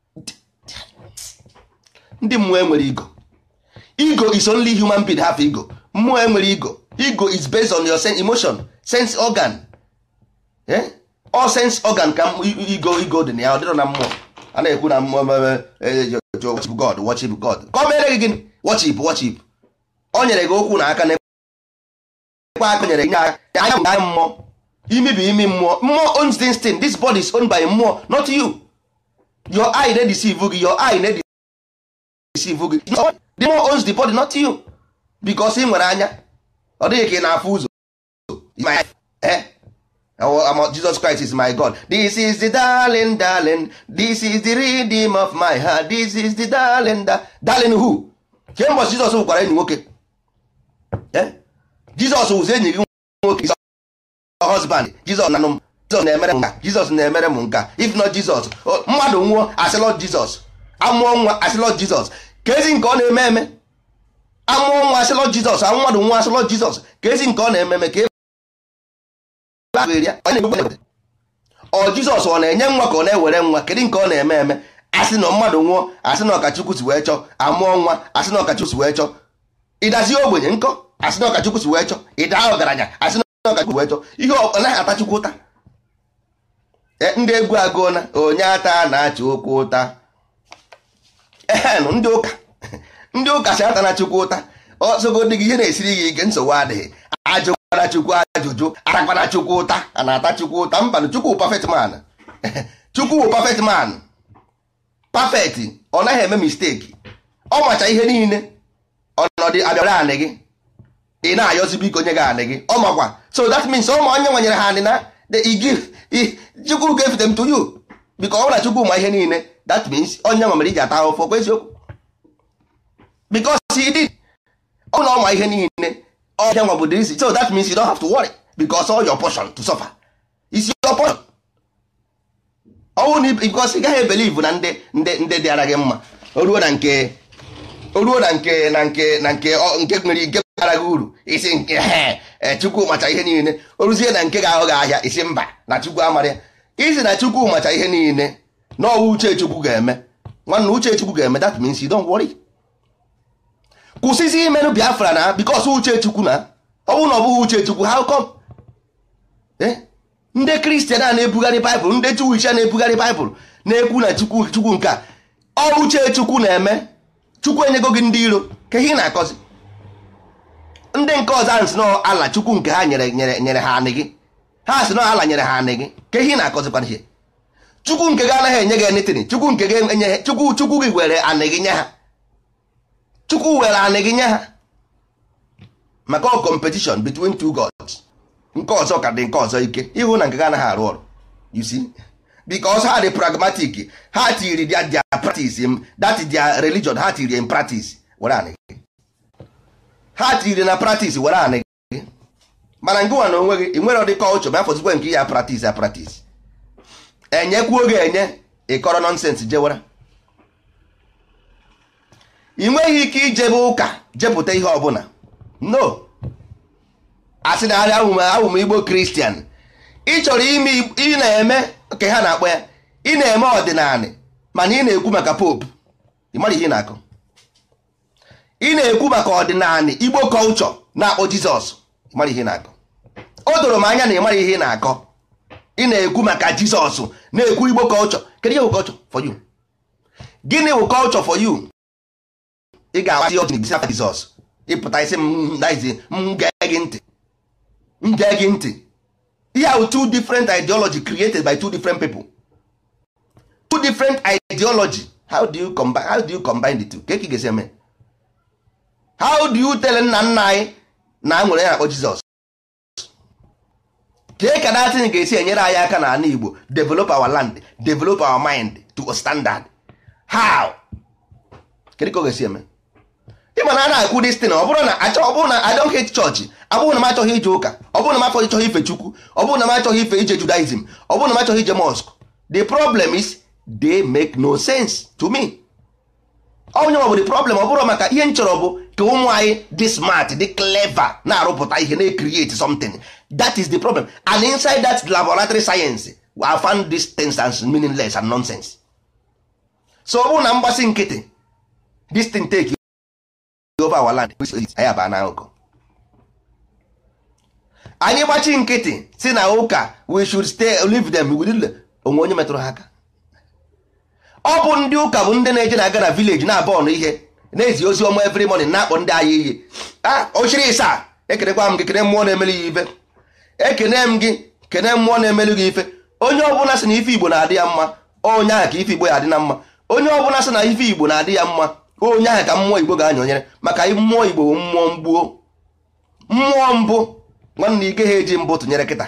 ndị mmụọ enwere ego ego is only human being have ego mmụọ enwere ego ego is based on your sense emotion sense organ eh? all sense organ ka ego ego dị na ya ọ dịrọ na mmụọ a na-ekwu na mmụọ worship god worship god ka o mere gị gịnị worship worship o nyere gị okwu na aka na ekwe aka nyere gị anya anya bụ anya mmụọ imi bụ imi mmụọ mmụọ owns this thing this body is owned by mmụọ not you your eye na deceive gị your eye na deceive gị the mmụọ owns the body not you because ị nwere anya ọ dịghị ka ị na-afụ ụzọ My- eh? Oh, I'm- Jesus Christ is my God. This is the darling, darling. This is the redeem of my heart. This is the darling, da darling who? Kemgbe Jizọs gwara enyi nwoke. Eh? Jizọs wụzi enyi gị nwoke. Is your husband. Jizọs na m. Jizọs na-emere m nka. Jizọs na-emere m nka. If not Jesus. oh, Mmadụ nwụọ asị Lord Jesus. Amụọ nwa asị Lord Jesus. Ka ezi nke ọ na-eme eme. Amụọ nwa asị Lord Jesus. Amụ mmadụ nwa asị Lord Jesus. Ka ezi nke ọ na-eme eme. Ka ọ jizọs ọ na-enye nwa ka ọ na-ewere nwa kedu nke ọ na-eme eme asị na mmadụ nwụọ asị na ọkachukwu si wee chọọ amụọ nwa asị na ọkachukwu si wee chọọ ịdazi ogbenye nkọ asị na ọkachukwu si wee chọọ ịda ọgaranya asị na ọkachukwu wee chọọ ihe ọ naghị atachukwu ụta E, ndị egwu agụọna onye ata na-achị ụkwụ ụta ehenụ ndị ụka ndị ụka si ata na chukwu ụta ọsọgodị gị ihe na-esiri gị ike nsogbu adịghị ajụkwara chukwu ajụjụ atakwana chukwu ụta a na-ata chukwu ụta mbanụ chukwu perfect man chukwu wụ perfect man perfect ọ naghị eme misteki ọ macha ihe niile ọnọdụ abịara anị gị ị na-ayọzi biko nye gị anị gị ọ makwa so that means ọ ma onye nwanyere ha anị na the- i give i- chukwu ga-efete m to you biko ọ bụla chukwu ma ihe niile that means onye nwa mere iji ata ahụfụ kwa eziokwu because he did ọ na ọ ma ihe niile ọhịa nwa bụ the reason so that means you don't have to worry because all your portion to suffer is your portion ọnwụ na because ị gaghị ebelive na ndị ndị ndị dịara gị mma o ruo na nke o ruo na nke na nke na nke ọ- nke nwere nke bara gị uru isi nke he e, chukwu macha ihe niile o ruzie na nke ga-aghọ gị ahịa isi mba na chukwu amara ya isi na chukwu macha ihe niile na ọwụ uche chukwu ga-eme nwanne uche chukwu ga-eme that means you don't worry kwụsịzi imenụ biafra na bikos uche chukwu na ọ bụrụ na ọ bụghị uche chukwu how come Eh? ndị kristian a na-ebugharị baịbụl ndị jewish a na-ebugharị baịbụl na-ekwu na chukwu chukwu nke a ọ uche chukwu na-eme chukwu enyego gị ndị iro ka ihe ị na-akọzi ndị nke ọzọ ahụ si na ala chukwu nke ha nyere nyere nyere ha anị gị ha si na ala nyere ha anị gị ka ihe ị na-akọzikwana ihe chukwu nke gị anaghị enye gị enitiri chukwu nke gị enye chukwu chukwu gị were anị gị nye ha chukwu were anị gị nye ha maka ọ competition between two gods nke ọzọ ka dị nke ọzọ ike ịhụ na nke gị anaghị arụ ọrụ you see because ha dị pragmatic ha tiri their, their practice in, that is their religion ha tiri in practice were anị gị ha tiri na practice were anị gị mana ngụwa na onwe gị ị nwere ụdị culture ma afọzikwe nke ya practice ya practice enyekwuo gị enye ịkọrọ nọnsens jewara ị nweghị ike ijebe ụka jepụta ihe ọbụla no asị na arịa ahụ m igbo kristian ị chọrọ ime ị na-eme ka ha na-akpọ ya ị na-eme ọdịnala mana ị na-ekwu maka pope ị mara ihe ị na-akọ ị na-ekwu maka ọdịnala igbo kọlchọ na-akpọ jizọs ị mara ihe ị na-akọ o doro m anya na ị mara ihe ị na-akọ ị na-ekwu maka jizọs na-ekwu igbo kọlchọ kedu ihe bụ kọlchọ for you gịnị bụ kọlchọ for you ị ga-agbazi ọchị n'ibisi afa jizọs ịpụta isi m daizi m gee gị ntị m gee gị ntị ihe ahụ two different ideology created by two different people two different ideology how do you combine how do you combine the two ka ị ga-esi eme how do you tell nna nna anyị na a nwere ya akpọ jizọs kee ka datin ga-esi enyere anyị aka n'ala igbo develop our land develop our mind to a standard how kedu ka ọ ga-esi eme ịma na a na-akwụ destin ọ bụrụ na achọ ọ bụrụ na I don't hate chọọchị ọ bụrụ na m achọghị ije ụka ọ bụrụ na m afọ ịchọghị ife chukwu ọ bụrụ na m achọghị ife ije judaism ọ bụrụ na m achọghị ije mosque the problem is they make no sense to me onye ọ bụ the problem ọ bụrụ maka ihe m chọrọ bụ ka ụmụ anyị dị smart dị clever na-arụpụta ihe na-create something that is the problem and inside that laboratory science I found these things as meaningless and nonsense so ọ bụrụ na mgbasị nkịtị this thing take over our land anyị aba n'akụkụ anyị gbachi nkịtị si na ụka we should stay leave them within onwe onye metụrụ ha aka ọ bụ ndị ụka bụ ndị na-eje na-aga na village na-abọnụ ihe na-ezi ozi ọma every morning na-akpọ ndị agha iyi a ochiri ịsa ekenekwa m gị kene mmụọ na-emeli ya ife ekene m gị kene mmụọ na-emeli gị ife onye ọbụla sị na ife igbo na-adị ya mma onye ahụ ka ife igbo ya adị na mma onye ọbụla sị na ife igbo na-adị ya mma onye ahụ ka mmụọ igbo ga-anyonyere maka mmụọ igbo bụ mmụọ mgbuo mmụọ mbụ nwanne ike ha eji mbụ tụnyere kịta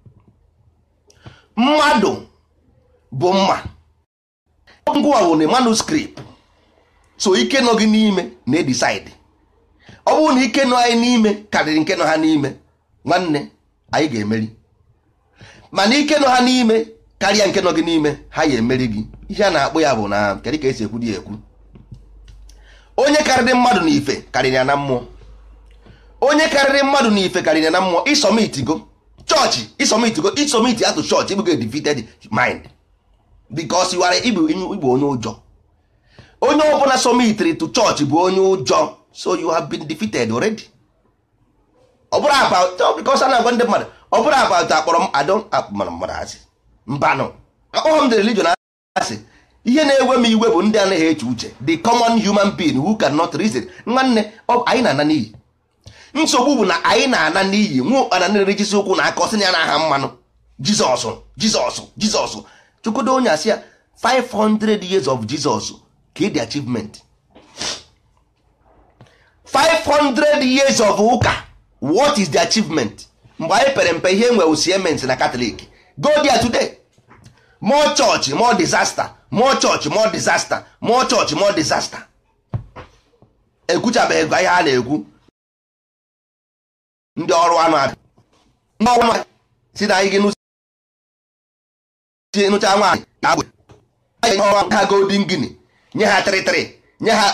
mmadụ bụ mma ngwa bụ na manuskript so ike nọ gị n'ime na-edisaidi ọ bụrụ na ike nọ anyị n'ime karịrị nke nọ ha n'ime nwanne anyị ga-emeri mana ike nọ ha n'ime karịa nke nọ gị n'ime ha ya emeri gị ihe a na-akpọ ya bụ na kedu ka esi ekwu dị ekwu onye karịrị mmadụ na ife karịrị ya na mmụọ onye karịrị mmadụ na ife karịrị ya na mmụọ isomitigo chọọchị isomitigo isomiti atụ chọọchị ịbụgo defeated mind because you are ịbụ ịbụ onye ụjọ onye ọbụla somitiri to chọọchị bụ onye ụjọ so you have been defeated already ọ bụrụ about because a na-agwa ndị mmadụ ọ bụrụ about akpọrọ m adọ mara mmadụ asị mbanụ akpọghọ m the religion asị ihe na-ewe m iwe bụ ndị anaghị eche uche the common human being who cannot reason nwanne anyị na-ana n'iyi nsogbu bụ na anyị na-ana n'iyi nwa ụkpana na-erejisi ụkwụ na aka ọsị ya na-aha mmanụ jizọs jizọs jizọs chukwudo onye asị ya 500 years of jesus ka the achievement 500 years of ụka what is the achievement mgbe anyị pere mpe ihe nwe siemens na katọlik go there today more church more disaster more church more disaster more church more disaster ekwuchabeghị ihe a na-ekwu ndị ọrụ anụ abịa ndị ọrụ anụ si na anyị gị nụcha nwaanyị agwe ha golden guinea nye ha trịtrị nye ha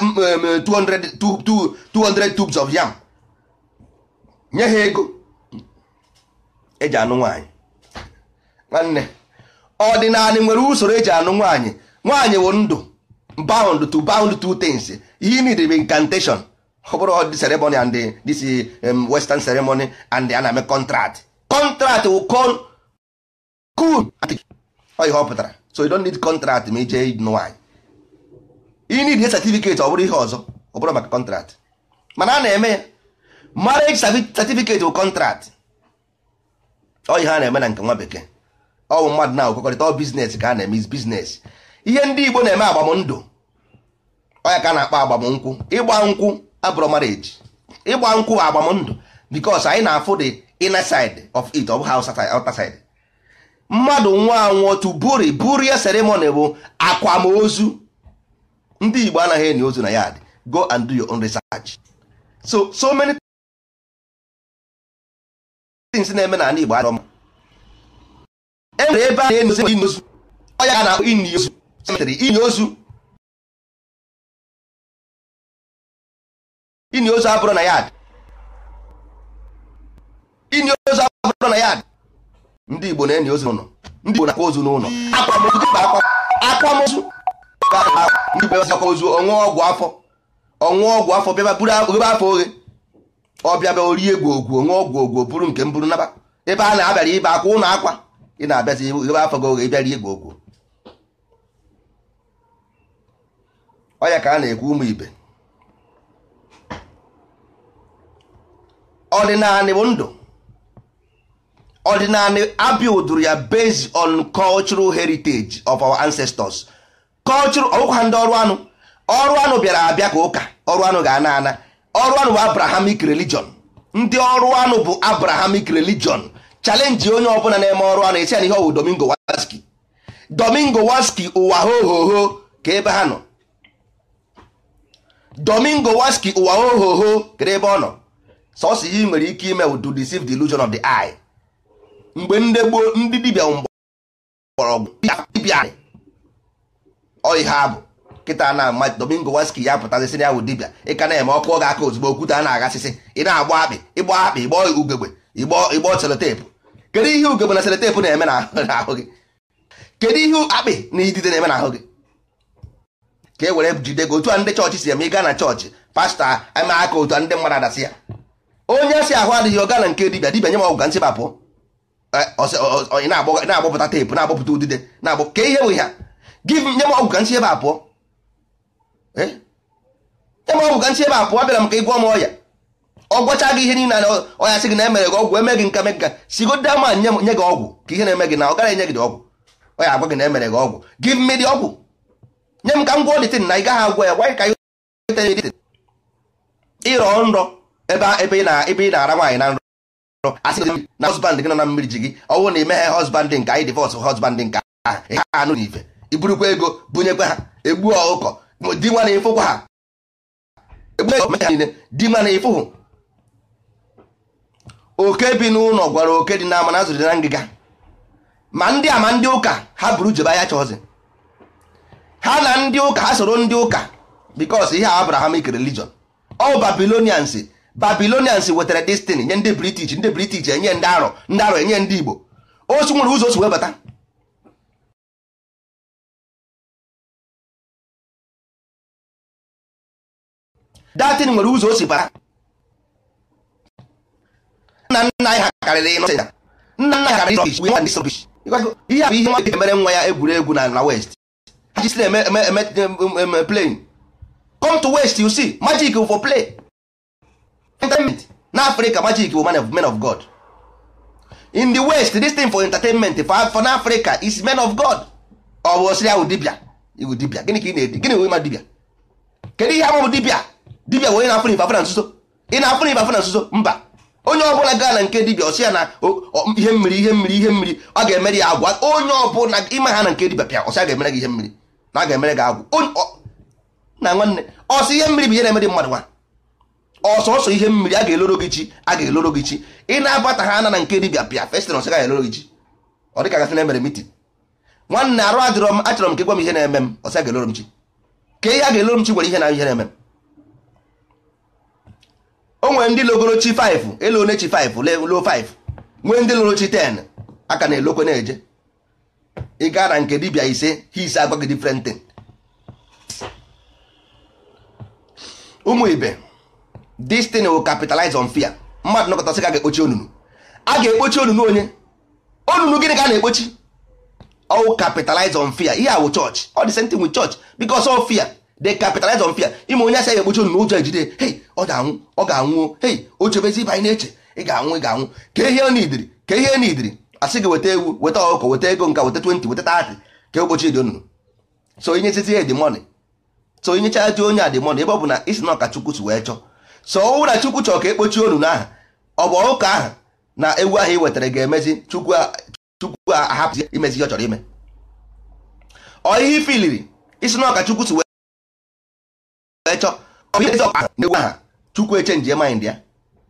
200 tubes of yam nye ha ego eji anụ nwaanyị nwanne ọdịnala nwere usoro eji anụ nwaanyị nwaanyị bụ ndụ bound to bound two things ihe need bụ incantation ọ bụrụ the ceremony and the, this um, western ceremony and a na-eme contract contract will call cool ọ ihe ọ pụtara so you don't need contract ma ije nụ nwaanyị you need a certificate ọ bụrụ ihe ọzọ ọ bụrụ maka contract mana a na-eme ya marriage certificate bụ contract ọ ihe a na-eme na nke nwa bekee ọ bụ mmadụ na-akwekọrịta ọ biznes ka a na-eme is biznes ihe ndị Igbo na-eme agbamndụ ọ ya ka a na-akpọ agbamnkwụ ịgba nkwụ abụrụ marriage ịgba nkwụ bụ agbamndụ because anyị na-afụ the inner side of it ọ bụ outer side mmadụ nwa anwụọ tu buri burie ceremony bụ akwamozu ndị Igbo anaghị enyi ozu na yard go and do your own research so so many things na-eme n'ala Igbo adọma e nwere ebe a na-enyi ozu ozu ọ ya na-akpọ ini ozu cemetery ini ozu ini ozu abụrụ na yard ini ozu abụrụ na yard ndị Igbo na-enyi ozu n'ụlọ ndị Igbo na-akwa ozu n'ụlọ akwamozu dịba akwamozu ndị Igbo akwa ozu ọṅụọ ọgwụ afọ ọṅụọ ọgwụ afọ bịaba buru ebe afọ oghe ọ bịaba orie egwu ogwu ọṅụọ ọgwụ ogwu buru nke mburu naba ebe a na-abịara ibe akwa ụlọ akwa ị na-abịazi ebe afọ gị oghe ịbịara egwu ogwu ọya ka a na-ekwu ụmụ ibe ọdịnala bụ ndụ ọdịnala abuilduru ya based on cultural heritage of our ancestors cultural ọgwụkwa ndị ọrụ anụ ọrụ anụ bịara abịa ka ụka ọrụ anụ ga-ana ana ọrụ anụ bụ abrahamic religion ndị ọrụ anụ bụ abrahamic religion chalenji onye ọbụla na-eme ọrụ anụ esi ya na ihe ọwụ domingo waski domingo waski ụwa hohoho ka ebe ha nọ domingo waski ụwa hohoho kedu ebe ọ nọ sọsọ ihe ị nwere ike ime to deceive the illusion of the eye mgbe ndị gboo ndị dibịa mgbọrọgwụ dibịa ọ ihe abụ kịta na ama domingo waski ya pụtazi sị na ya wụ dibịa ị ka na-eme ọkụ oge aka ozugbo okwute a na-agasịsị ị na-agba akpị ịgba akpị ịgbọ ugegbe ịgbọ selotepụ kedu ihe ugegbe na selotepụ na-eme n'ahụ gị kedu ihe akpị na idide na-eme n'ahụ gị ka e were jide gị otu a ndị chọọchị si eme ịga na chọọchị pastọ eme aka otu a ndị mmadụ adasị ya onye si ahụ adịghị ọga na nke dibịa dibịa nye m ọgwụ ka nsị bapụ na-agbapụta teepụ na-agbapụta udide na-agbụ ka ihe bụ ha gị nye m ọgwụ ka nsị ebe a pụọ nye m ọgwụ ka nsị ebe a pụọ bịara m ka ị gwọọ m ọya ọ gwọcha gị ihe niile na ọya sị gị na emere gị ọgwụ eme gị nka me gị ka sigodo ama nye nye gị ọgwụ ka ihe na-eme gị na ọ gara enye gị dị ọgwụ ọ ya agwa gị na emere gị ọgwụ give me dị ọgwụ nye m ka m gwọọ dịtin na ị gaghị agwọ ya why ka ịrọ nrọ ebe ebe ị na ebe ị na-ara nwaanyị na nrọ asị na husband gị nọ na mmiri ji gị ọwụ na imeghe husband nke anyị divorce husband nke ahụ ha anụ n'ife iburukwa ego bunyekwa ha egbuo ọkụkọ di nwa na ịfụkwa ha egbuo ha niile di nwa na ịfụhụ oke bi n'ụlọ gwara oke dị n'ama na azụrụ dị na ngịga ma ndị a ma ndị ụka ha buru jebe ahịa chọọzị ha na ndị ụka ha soro ndị ụka bikos ihe a abrahamic religion ọ babilonians babilonians wetara destiny nye ndị british ndị british enye ndị arọ ndị arọ enye ndị igbo osu nwere ụzọ osi wee bata datin nwere ụzọ o si bata nna nna anyị ha karịrị ịnọ nna nna ha karịrị rọbish nwa ndị rọbish ihe a bụ ihe nwa emere nwa ya egwuregwu na na west ha jisi eme eme eme plane come to west you see magic for play entertainment na africa magic bụ man of men of god in the west this thing for entertainment for, for na africa is men of god ọ bụ osiri ahụ dibia iwu dibia gịnị ka ị na-edi gịnị wee ma dibia kedu ihe ama bụ dibia dibia wee na-afụ n'ife afụ na nzuzo ị na-afụ n'ife afụ na nzuzo mba onye ọbụla gaa na nke dibia ọsị ya na ihe mmiri ihe mmiri ihe mmiri ọ ga-emere ya agwa onye ọbụla ime ha na nke dibia pịa ọsị a ga-emere gị ihe mmiri na a ga-emere gị agwụ na nwanne ọsọ ihe mmiri bụ ihe na-emere mmadụ nwa ọsọsọ ihe mmiri a ga-eloro gị chi a ga-eloro gị chi ị na-abata ha ana na nke dibia pịa festin ọsị ga eloro gị chi ọ dịka gasị na-emere mitin nwanne arụ adịrọ m achọrọ m ka gwa m ihe na-eme m ọsị a ga-eloro m chi ka ihe a ga-eloro m chi nwere ihe na ihe na-eme m o nwere ndị logoro chi 5 elu one chi 5 lo 5 nwee ndị loro chi 10 aka na-elokwe na-eje ị gaa na nke dibia ise ha ise agwa gị different thing ụmụ ibe this thing will capitalize on fear mmadụ nọkọtasị ka a ga-ekpochi onunu a ga-ekpochi onunu onye onunu gịnị ka a na-ekpochi all capitalize on fear ihe awụ church all the same thing with church because of fear they capitalize on fear ime onye asị ya ekpochi onunu ụjọ ejide hey ọ ga-anwụ ọ ga-anwụ hey o chebezi ibe anyị na-eche ị ga-anwụ ị ga-anwụ ka ihe n'idiri ka ihe n'idiri asị gị weta ewu weta ọkụkọ weta ego nka weta 20 weta 30 ka ekpochi dị onunu so inyezizi ya dị money so inyecha dị onye a dị money ebe ọ bụ na isi na ọka chukwu si wee chọọ so ọwụ na chukwu chọrọ ka ekpochi onunu ahụ ọ bụ ụka ahụ na ewu ahụ ị wetara ga-emezi chukwu chukwu ahapụ imezi ihe ọ chọrọ ime ọ ihe ifiliri isi na ọka chukwu si wee chọọ ọ bụ ihe ọka na ewu ahụ chukwu echenji mind ya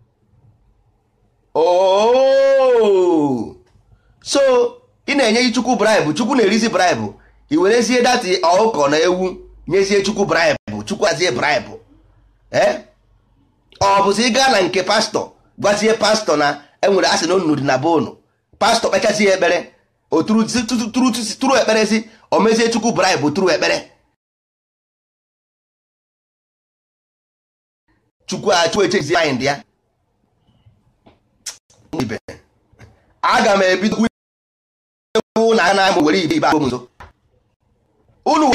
ooo so ị na-enye chukwu braịbụ chukwu na-erizi braịbụ i werezie dati ọkụkọ na ewu nyezie chukwu braịbụ chukwu azie braịbụ ee ọ bụzi ị gaa na nke pastọ gwazie pastọ na enwere asị na onunu dị na be unu pastọ kpechazie ekpere o tụrụ ekperezi o mezie chukwu braịbụ tụrụ ekpere chukwu achụ echezi mind ya ibe aga m ebido ewu na ana m were ibe ibe abụ m nso unu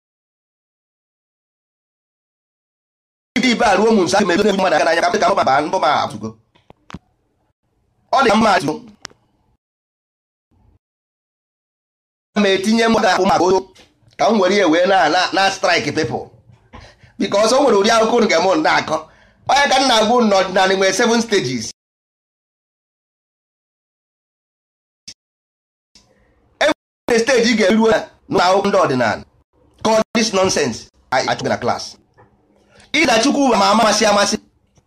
ibe ibe a ruo m nso aga m ebido ebu mmadụ aka n'anya ka m baa mbọ ma atụgo ọ dị mma atụ ma etinye mmadụ ahụ maka ozo ka m were ihe wee na na strike people because o nwere ụdị akụkọ unu ga-eme na-akọ onye ka m na-agwa unu n'ọdịnala nwere seven stages enwere steji ị ga-eruo na akwụkwọ ndị ọdịnala call this nonsense achụgị na klas ịda chukwu ma amasị amasị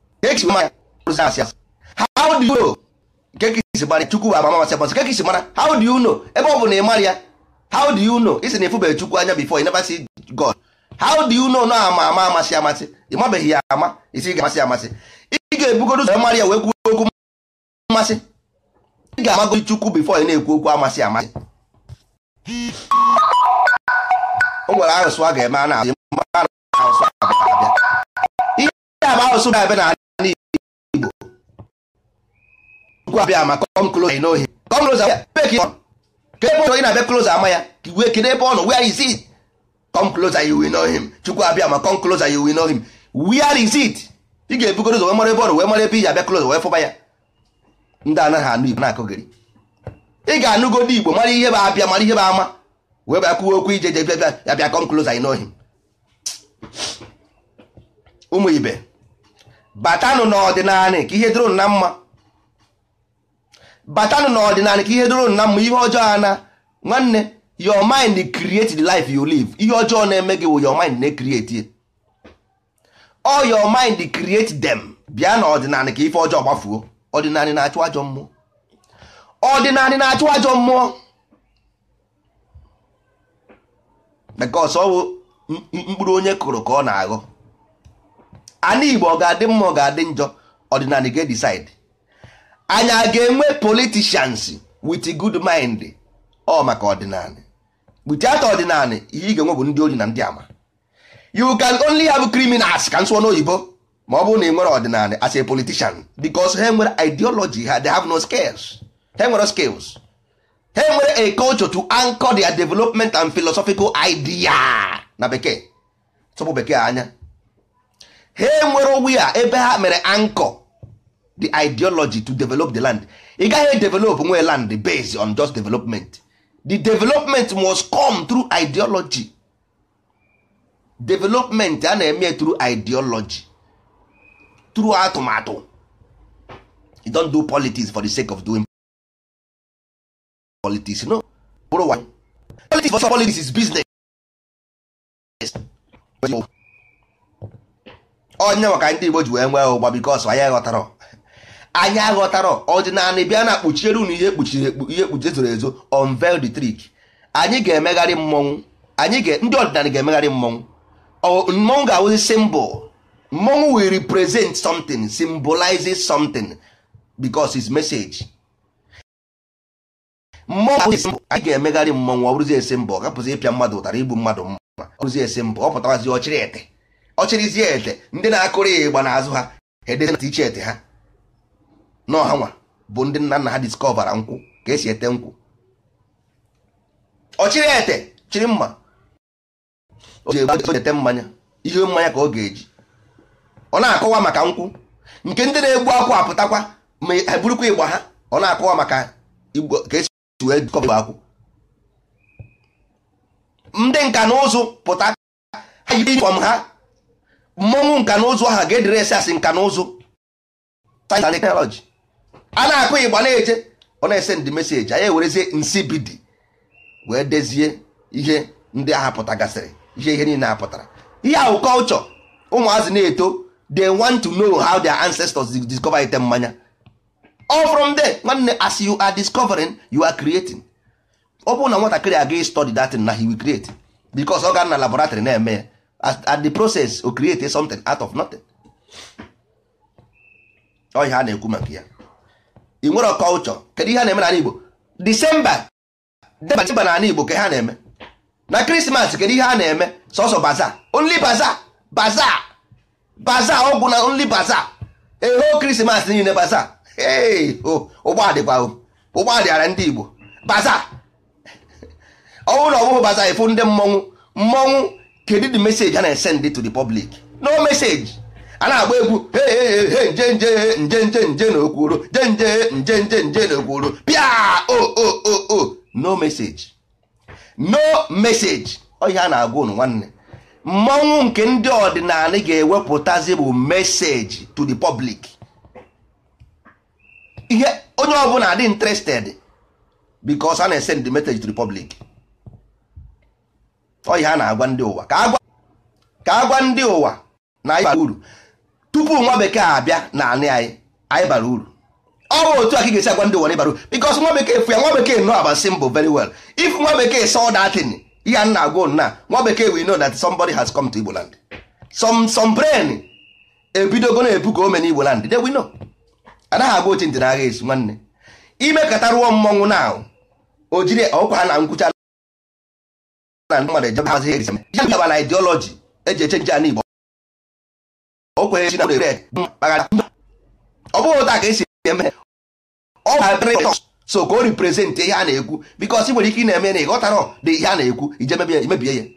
how do you know kekisi mara chukwu ama amasị amasị kekisi mara how do you know ebe ọ bụ na ị mara ya how do you know isi na efubeghị chukwu anya before you never see god how do you know na ama ama amasị amasị ị mabeghị ya ama isi ga-amasị amasị ị ga-ebugodo ụzọ mara ya wee kwuo okwu mmasị ị ga-amagodi chukwu before ị na-ekwu okwu amasị amasị o nwere asụsụ a ga-eme a na-asị asụsụ abịa ihe a bụ asụsụ ga-abịa na ala Igbo chukwu abịa ma come close I know him come close ebe ka ebe ọ ị na-abịa close ama ya wee kedu ebe ọ nọ where is it come closer you will know him chukwu abịa ma come closer you will know him where is it ị ga-ebugoro ụzọ wee mara ebe ọ nọ wee mara ebe iji abịa close wee fụba ya ndị anaghị anụ igbo na-akụgịrị ị ga-anụgodo igbo mara ihe bụ abịa mara ihe bụ ama wee bịa kwuo okwu ije je bịa ya bịa come closer you know him ụmụ ibe batanụ n'ọdịnala ka ihe dịrị na mma batanụ n'ọdịnala ka ihe dịrị na mma ihe ọjọọ a na nwanne your mind create the life you live ihe ọjọọ na-eme gị wụ your mind na-create ye all your mind create them bịa n'ọdịnala ka ife ọjọọ gbafuo ọdịnala na-achụ ajọ mmụọ ọdịnala na-achụ ajọ mmụọ because ọ bụ mkpụrụ onye kụrụ ka ọ na-aghọ ana igbo ọ ga-adị mma ọ ga-adị njọ ọdịnala ga-decide anyị a ga-enwe politicians with good mind ọ maka ọdịnala without ọdịnala ihe ị ga-enwe bụ ndị ori na ndị ama you can only have criminals ka nsụọ n'oyibo ma ọ bụrụ na ị nwere ọdịnala as a politician because ha nwere ideology ha they have no skills ha nwere skills ha nwere a culture to anchor their development and philosophical idea na bekee tụpụ bekee anya ha nwere wia ebe ha mere anchor the ideology to develop the land ị gaghị develop nwee land based on just development the development must come through ideology development a na-eme through ideology through atụmatụ you don't do politics for the sake of doing politics no bụrụ wa politics for politics is business onye maka ndị Igbo ji wee nwee ụgba bikos anyị aghọtara anyị aghọtara ọdịnala bịa na kpuchiere unu ihe kpuchiri ihe kpuchi zoro ezo unveil the trick anyị ga-emegharị mmọnwụ anyị ga ndị ọdịnala ga-emegharị mmọnwụ mmọnwụ ga-awụzi symbol mmọnwụ will represent something symbolizes something because its message mmọnwụ anyị ga-emegharị mmọnwụ ọ bụrụzie symbol ọ gapụzi ịpịa mmadụ ụtara igbu mmadụ mma ọ bụrụzie symbol ọ pụtawazi ọchịrị ete ọchịrịzie ete ndị na-akụrụ ya ịgba n'azụ ha edezi na iche ete ha n'ọha nwa bụ ndị nna nna ha discovera nkwụ ka esi ete nkwụ ọchịrị ete chịrị mma o ji ete mmanya ihe mmanya ka ọ ga-eji ọ na-akọwa maka nkwụ nke ndị na-egbu akwụ apụtakwa ma eburukwa ịgba ha ọ na-akọwa maka ka esi wee kọba akwụ ndị nka na ụzụ pụta ha yi fọm ha mmọnwụ nka na ụzụ ahụ ga-edere esi asị nka na ụzụ teknọlọji a na-akụ ịgba na-eje ọ na-ese ndị meseji anyị ewerezie nsibidi wee dezie ihe ndị agha pụtagasịrị ihe ihe niile apụtara ihe ahụ kọlchọ ụmụazị na-eto they want to know how their ancestors discover ite mmanya all from there nwanne as you are discovering you are creating ọ bụrụ na nwatakịrị aga study that na he will create because ọ ga na laboratory na-eme ya at the process o create something out of nothing ọ ihe a na-ekwu maka ya ị nwere culture kedu ihe a na-eme n'ala Igbo December December n'ala Igbo ka ha na-eme na Christmas kedu ihe a na-eme sọsọ baza only baza baza baza ọgwụ na only baza eho Christmas niile baza ụgbọ adịkwa ụgbọ adịara ndị Igbo baza ọ bụrụ na ọ bụghị baza ịfụ ndị mmọnwụ mmọnwụ kedu the message a na-esend to the public no message a na-agba egwu nje nje nje nje nje na okwuro je nje nje nje nje na okwuro pịa o o o o no message no message ọ ihe a na-agwa unu nwanne mmọnwụ nke ndị ọdịnala ga-ewepụtazi bụ message to the public ihe onye ọbụla dị interested because a na-esend the message to the public ọ ihe a na-agwa ndị ụwa ka a gwa ndị ụwa na anyị bara uru tupu nwa bekee abịa na anị anyị anyị bara uru ọ bụ otu a ka ị ga-esi agwa ndị ụwa na ịbara uru because nwa bekee fụ ya nwa bekee know about symbol very well if nwa bekee saw that thing ihe a na-agwa na nwa bekee we know that somebody has come to Igbo land some some brain ebidogo na-ebu ka o mee n'Igbo land they we know anaghị agba oche ntị n'agha esi nwanne ime kata rụọ mmọnwụ na o jiri ọkwa ha na nkwụcha na ndị mmadụ ejebe hazi eri ihe ndị na ideology eji eche nche Igbo o kwenyere na ọ bụghị ụta ka esi eme ọ so ka o represent ihe a na-ekwu because ị nwere ike ị na-eme na ịghọtara dị ihe a na-ekwu ije mebie ya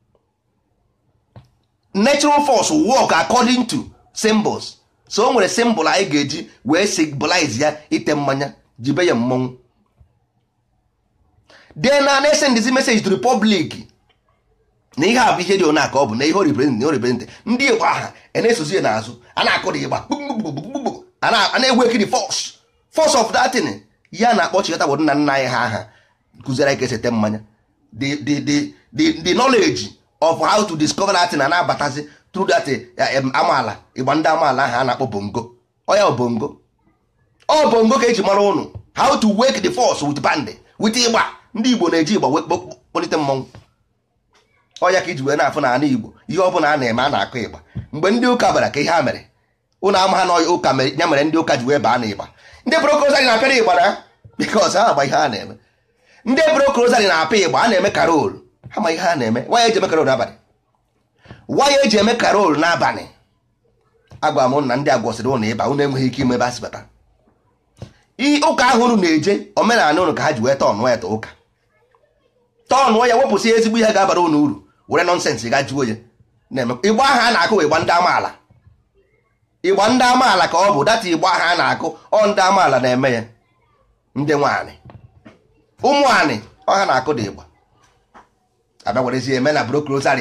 natural force work according to symbols so o nwere symbol anyị ga-eji wee symbolize ya ite mmanya jibe ya mmọnwụ then na na-esend this message to the public na ihe a bụ ihe dị ona ka ọ bụ na ihe oriprezent na oriprezent ndị igbo aha a na-esozi ya n'azụ a na-akụ dị ịgba gbugbugbugbugbugbu a na- a na-egwu ekiri fọs fọs of datin ya na-akpọ chikọta bụ nna nna anyị ha aha kụziere anyị ka esete mmanya the the the the the knowledge of how to discover that na na-abatazi through that eh, em, amaala ịgba ndị amaala ahụ a na-akpọ bongo ọ ya bụ bongo ọ bongo ka eji mara ụnụ how to wake the force with band with ịgba ndị igbo na-eji ịgba wee kpo- kpọlite mmọnwụ ọ ya ka iji wee na-afụ na ala igbo ihe ọ bụla a na-eme a na-akụ ịgba mgbe ndị ụka bara ka ihe ha mere ụnụ ama ha na ụka mere ya mere ndị ụka ji wee baa na ịgba ndị brokozari na-apịara ịgba na bikos ha agba ihe ha na-eme ndị brokozari na-apị ịgba a na-eme karol ha ma ihe ha na-eme waya eji eme karol n'abalị waya eji eme karol n'abalị agwa m na ndị agwọsịrị ụnụ ịba ụnụ enweghị ike ime ebe a si bata ihe ụka ahụ unu na-eje omenala unu ka ha ji wee tọnụọ ya ta ụka tọnụọ ya wepụsị ezigbo ihe ga-abara unu uru were nọnsensị ga juo ya na-eme ịgba ahụ a na-akụ bụ ịgba ndị amaala ịgba ndị amaala ka ọ bụ data ịgba ahụ a na-akụ ọ ndị amaala na-eme ya ndị nwaanyị ụmụ anyị ọ ha na-akụ dị ịgba abịa werezie eme na brokrosari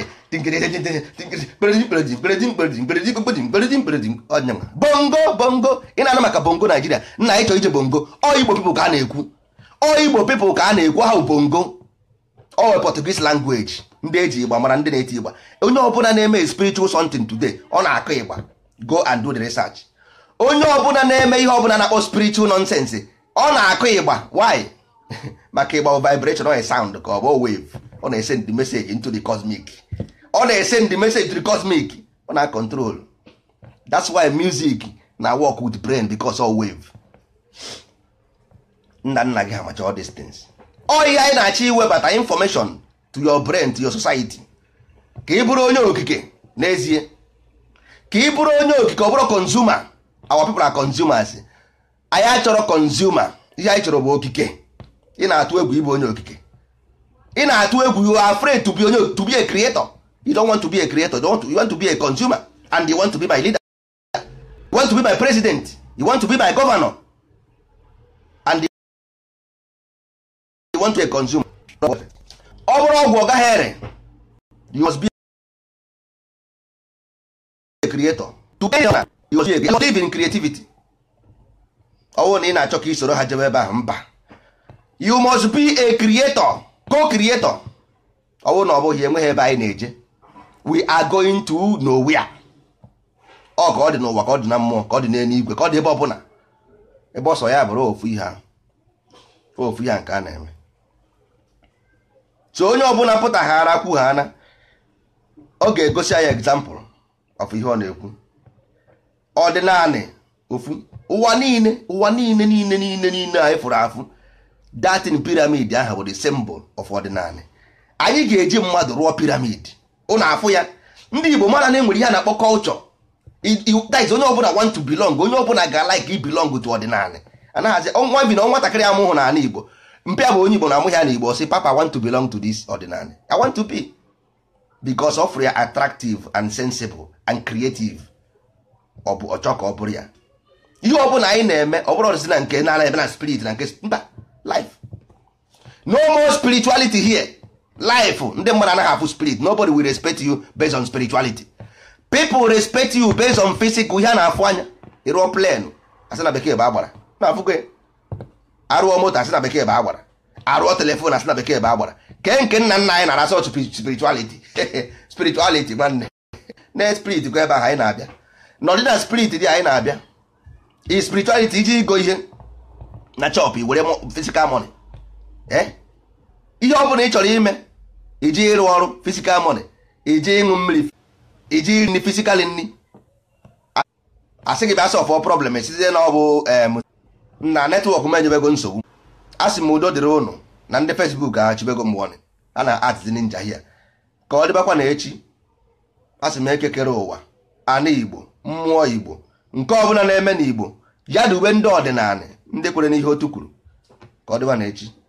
bongo bongo ị na-anụ maka bongo naijiria nna anyị chọrọ ije bongo ọ igbo pipụl ka a na-ekwu ọ igbo pipụl ka a na-ekwu ha bụ bongo ọ wee portuguese language ndị eji ịgba mara ndị na-eti ịgba onye ọbụla na-eme spiritual something today ọ na-akụ ịgba go and do the research onye ọbụla na-eme ihe ọbụla na-akpọ spiritual nonsense ọ na-akụ ịgba why maka ịgba bụ vibration ọ sound ka ọ bụ wave ọ na-esend the message into the cosmic ọ na-esend the message to the cosmic ọ na-control that's why music na work with brain because of wave nna nna gị ha macha all these things ọ ihe anyị na-achọ iwebata information to your brain to your society ka ị bụrụ onye okike n'ezie ka ị bụrụ onye okike ọ bụrụ consumer our people are consumers anyị achọrọ consumer ihe anyị chọrọ bụ okike ị na-atụ egwu ịbụ onye okike ị na-atụ egwu you are afraid to be onye to be a creator you don't want to be a creator you want to, you want to be a consumer and you want to be my leader you want to be my president you want to be my governor and you want to be a consumer ọ bụrụ ọgwụ ọ gaghị ere you must be a creator to be a you must be a creator. You must live in creativity ọ bụrụ na ị na-achọ ka isoro ha jebe ebe ahụ mba you must be a creator co-creator ọ bụrụ na ọ bụghị enweghị ebe anyị na-eje we are going to nowhere ọ ka ọ dị n'ụwa ka ọ dị na mmụọ ka ọ dị n'eluigwe ka ọ dị ebe ọbụla ebe ọsọ ya bụrụ ofu ihe ahụ ofu ihe a nke a na-eme so onye ọbụla pụtaghara kwu ha na ọ ga-egosi anyị example of ihe ọ na-ekwu ọdịnanị ofu ụwa niile ụwa niile niile niile niile anyị fụrụ afụ datin piramid ahụ bụ the symbol of ọdịnanị anyị ga-eji mmadụ rụọ piramid ụnụ afụ ya ndị igbo mara na enwere ihe a na-akpọ culture that is onye ọbụla want to belong onye ọbụla ga-like i belong to ọdịnanị anaghịzi nwa bi na nwatakịrị amụhụ na ala igbo mpịa bụ onye igbo na amụghị ya na igbo sị papa I want to belong to this ọdịnanị I want to be because of ya attractive and sensible and creative ọ bụ ọchọ ka ọ bụrụ ya ihe ọbụla anyị na-eme ọ bụrụ ọdịzi na nke na ebe na spirit na nke mba life no more spirituality here life ndị mmadụ anaghị afụ spirit nobody will respect you based on spirituality people respect you based on physical ihe a na-afụ anya ịrụọ plenu asị na bekee bụ agbara na-afụgo ya arụọ moto asị na bekee bụ agbara arụọ telefon asị na bekee bụ agbara kee nke nna nna anyị na-arasọ spirituality spirituality nwanne na spirit kwa ebe ahụ anyị na-abịa n'ọdị na spirit dị anyị na-abịa i spirituality iji igo ihe na chọpụ were physical money eh ihe ọ bụla ị chọrọ ime iji ịrụ ọrụ physical money iji ịṅụ mmiri iji iri nri physical nri asị gị bịa sọfọ problem site na ọ bụ na netwọk m enyebego nsogbu a sị m udo dịrị ụnụ na ndị fesbuk achibego mgbe a na atịzi ninja hia ka ọ dịbakwa na echi a sị m ekekere ụwa ana igbo mmụọ igbo nke ọbụla na-eme n'igbo ya dube ndị ọdịnala ndị kwere n'ihe otu kwuru ka ọ dịba na echi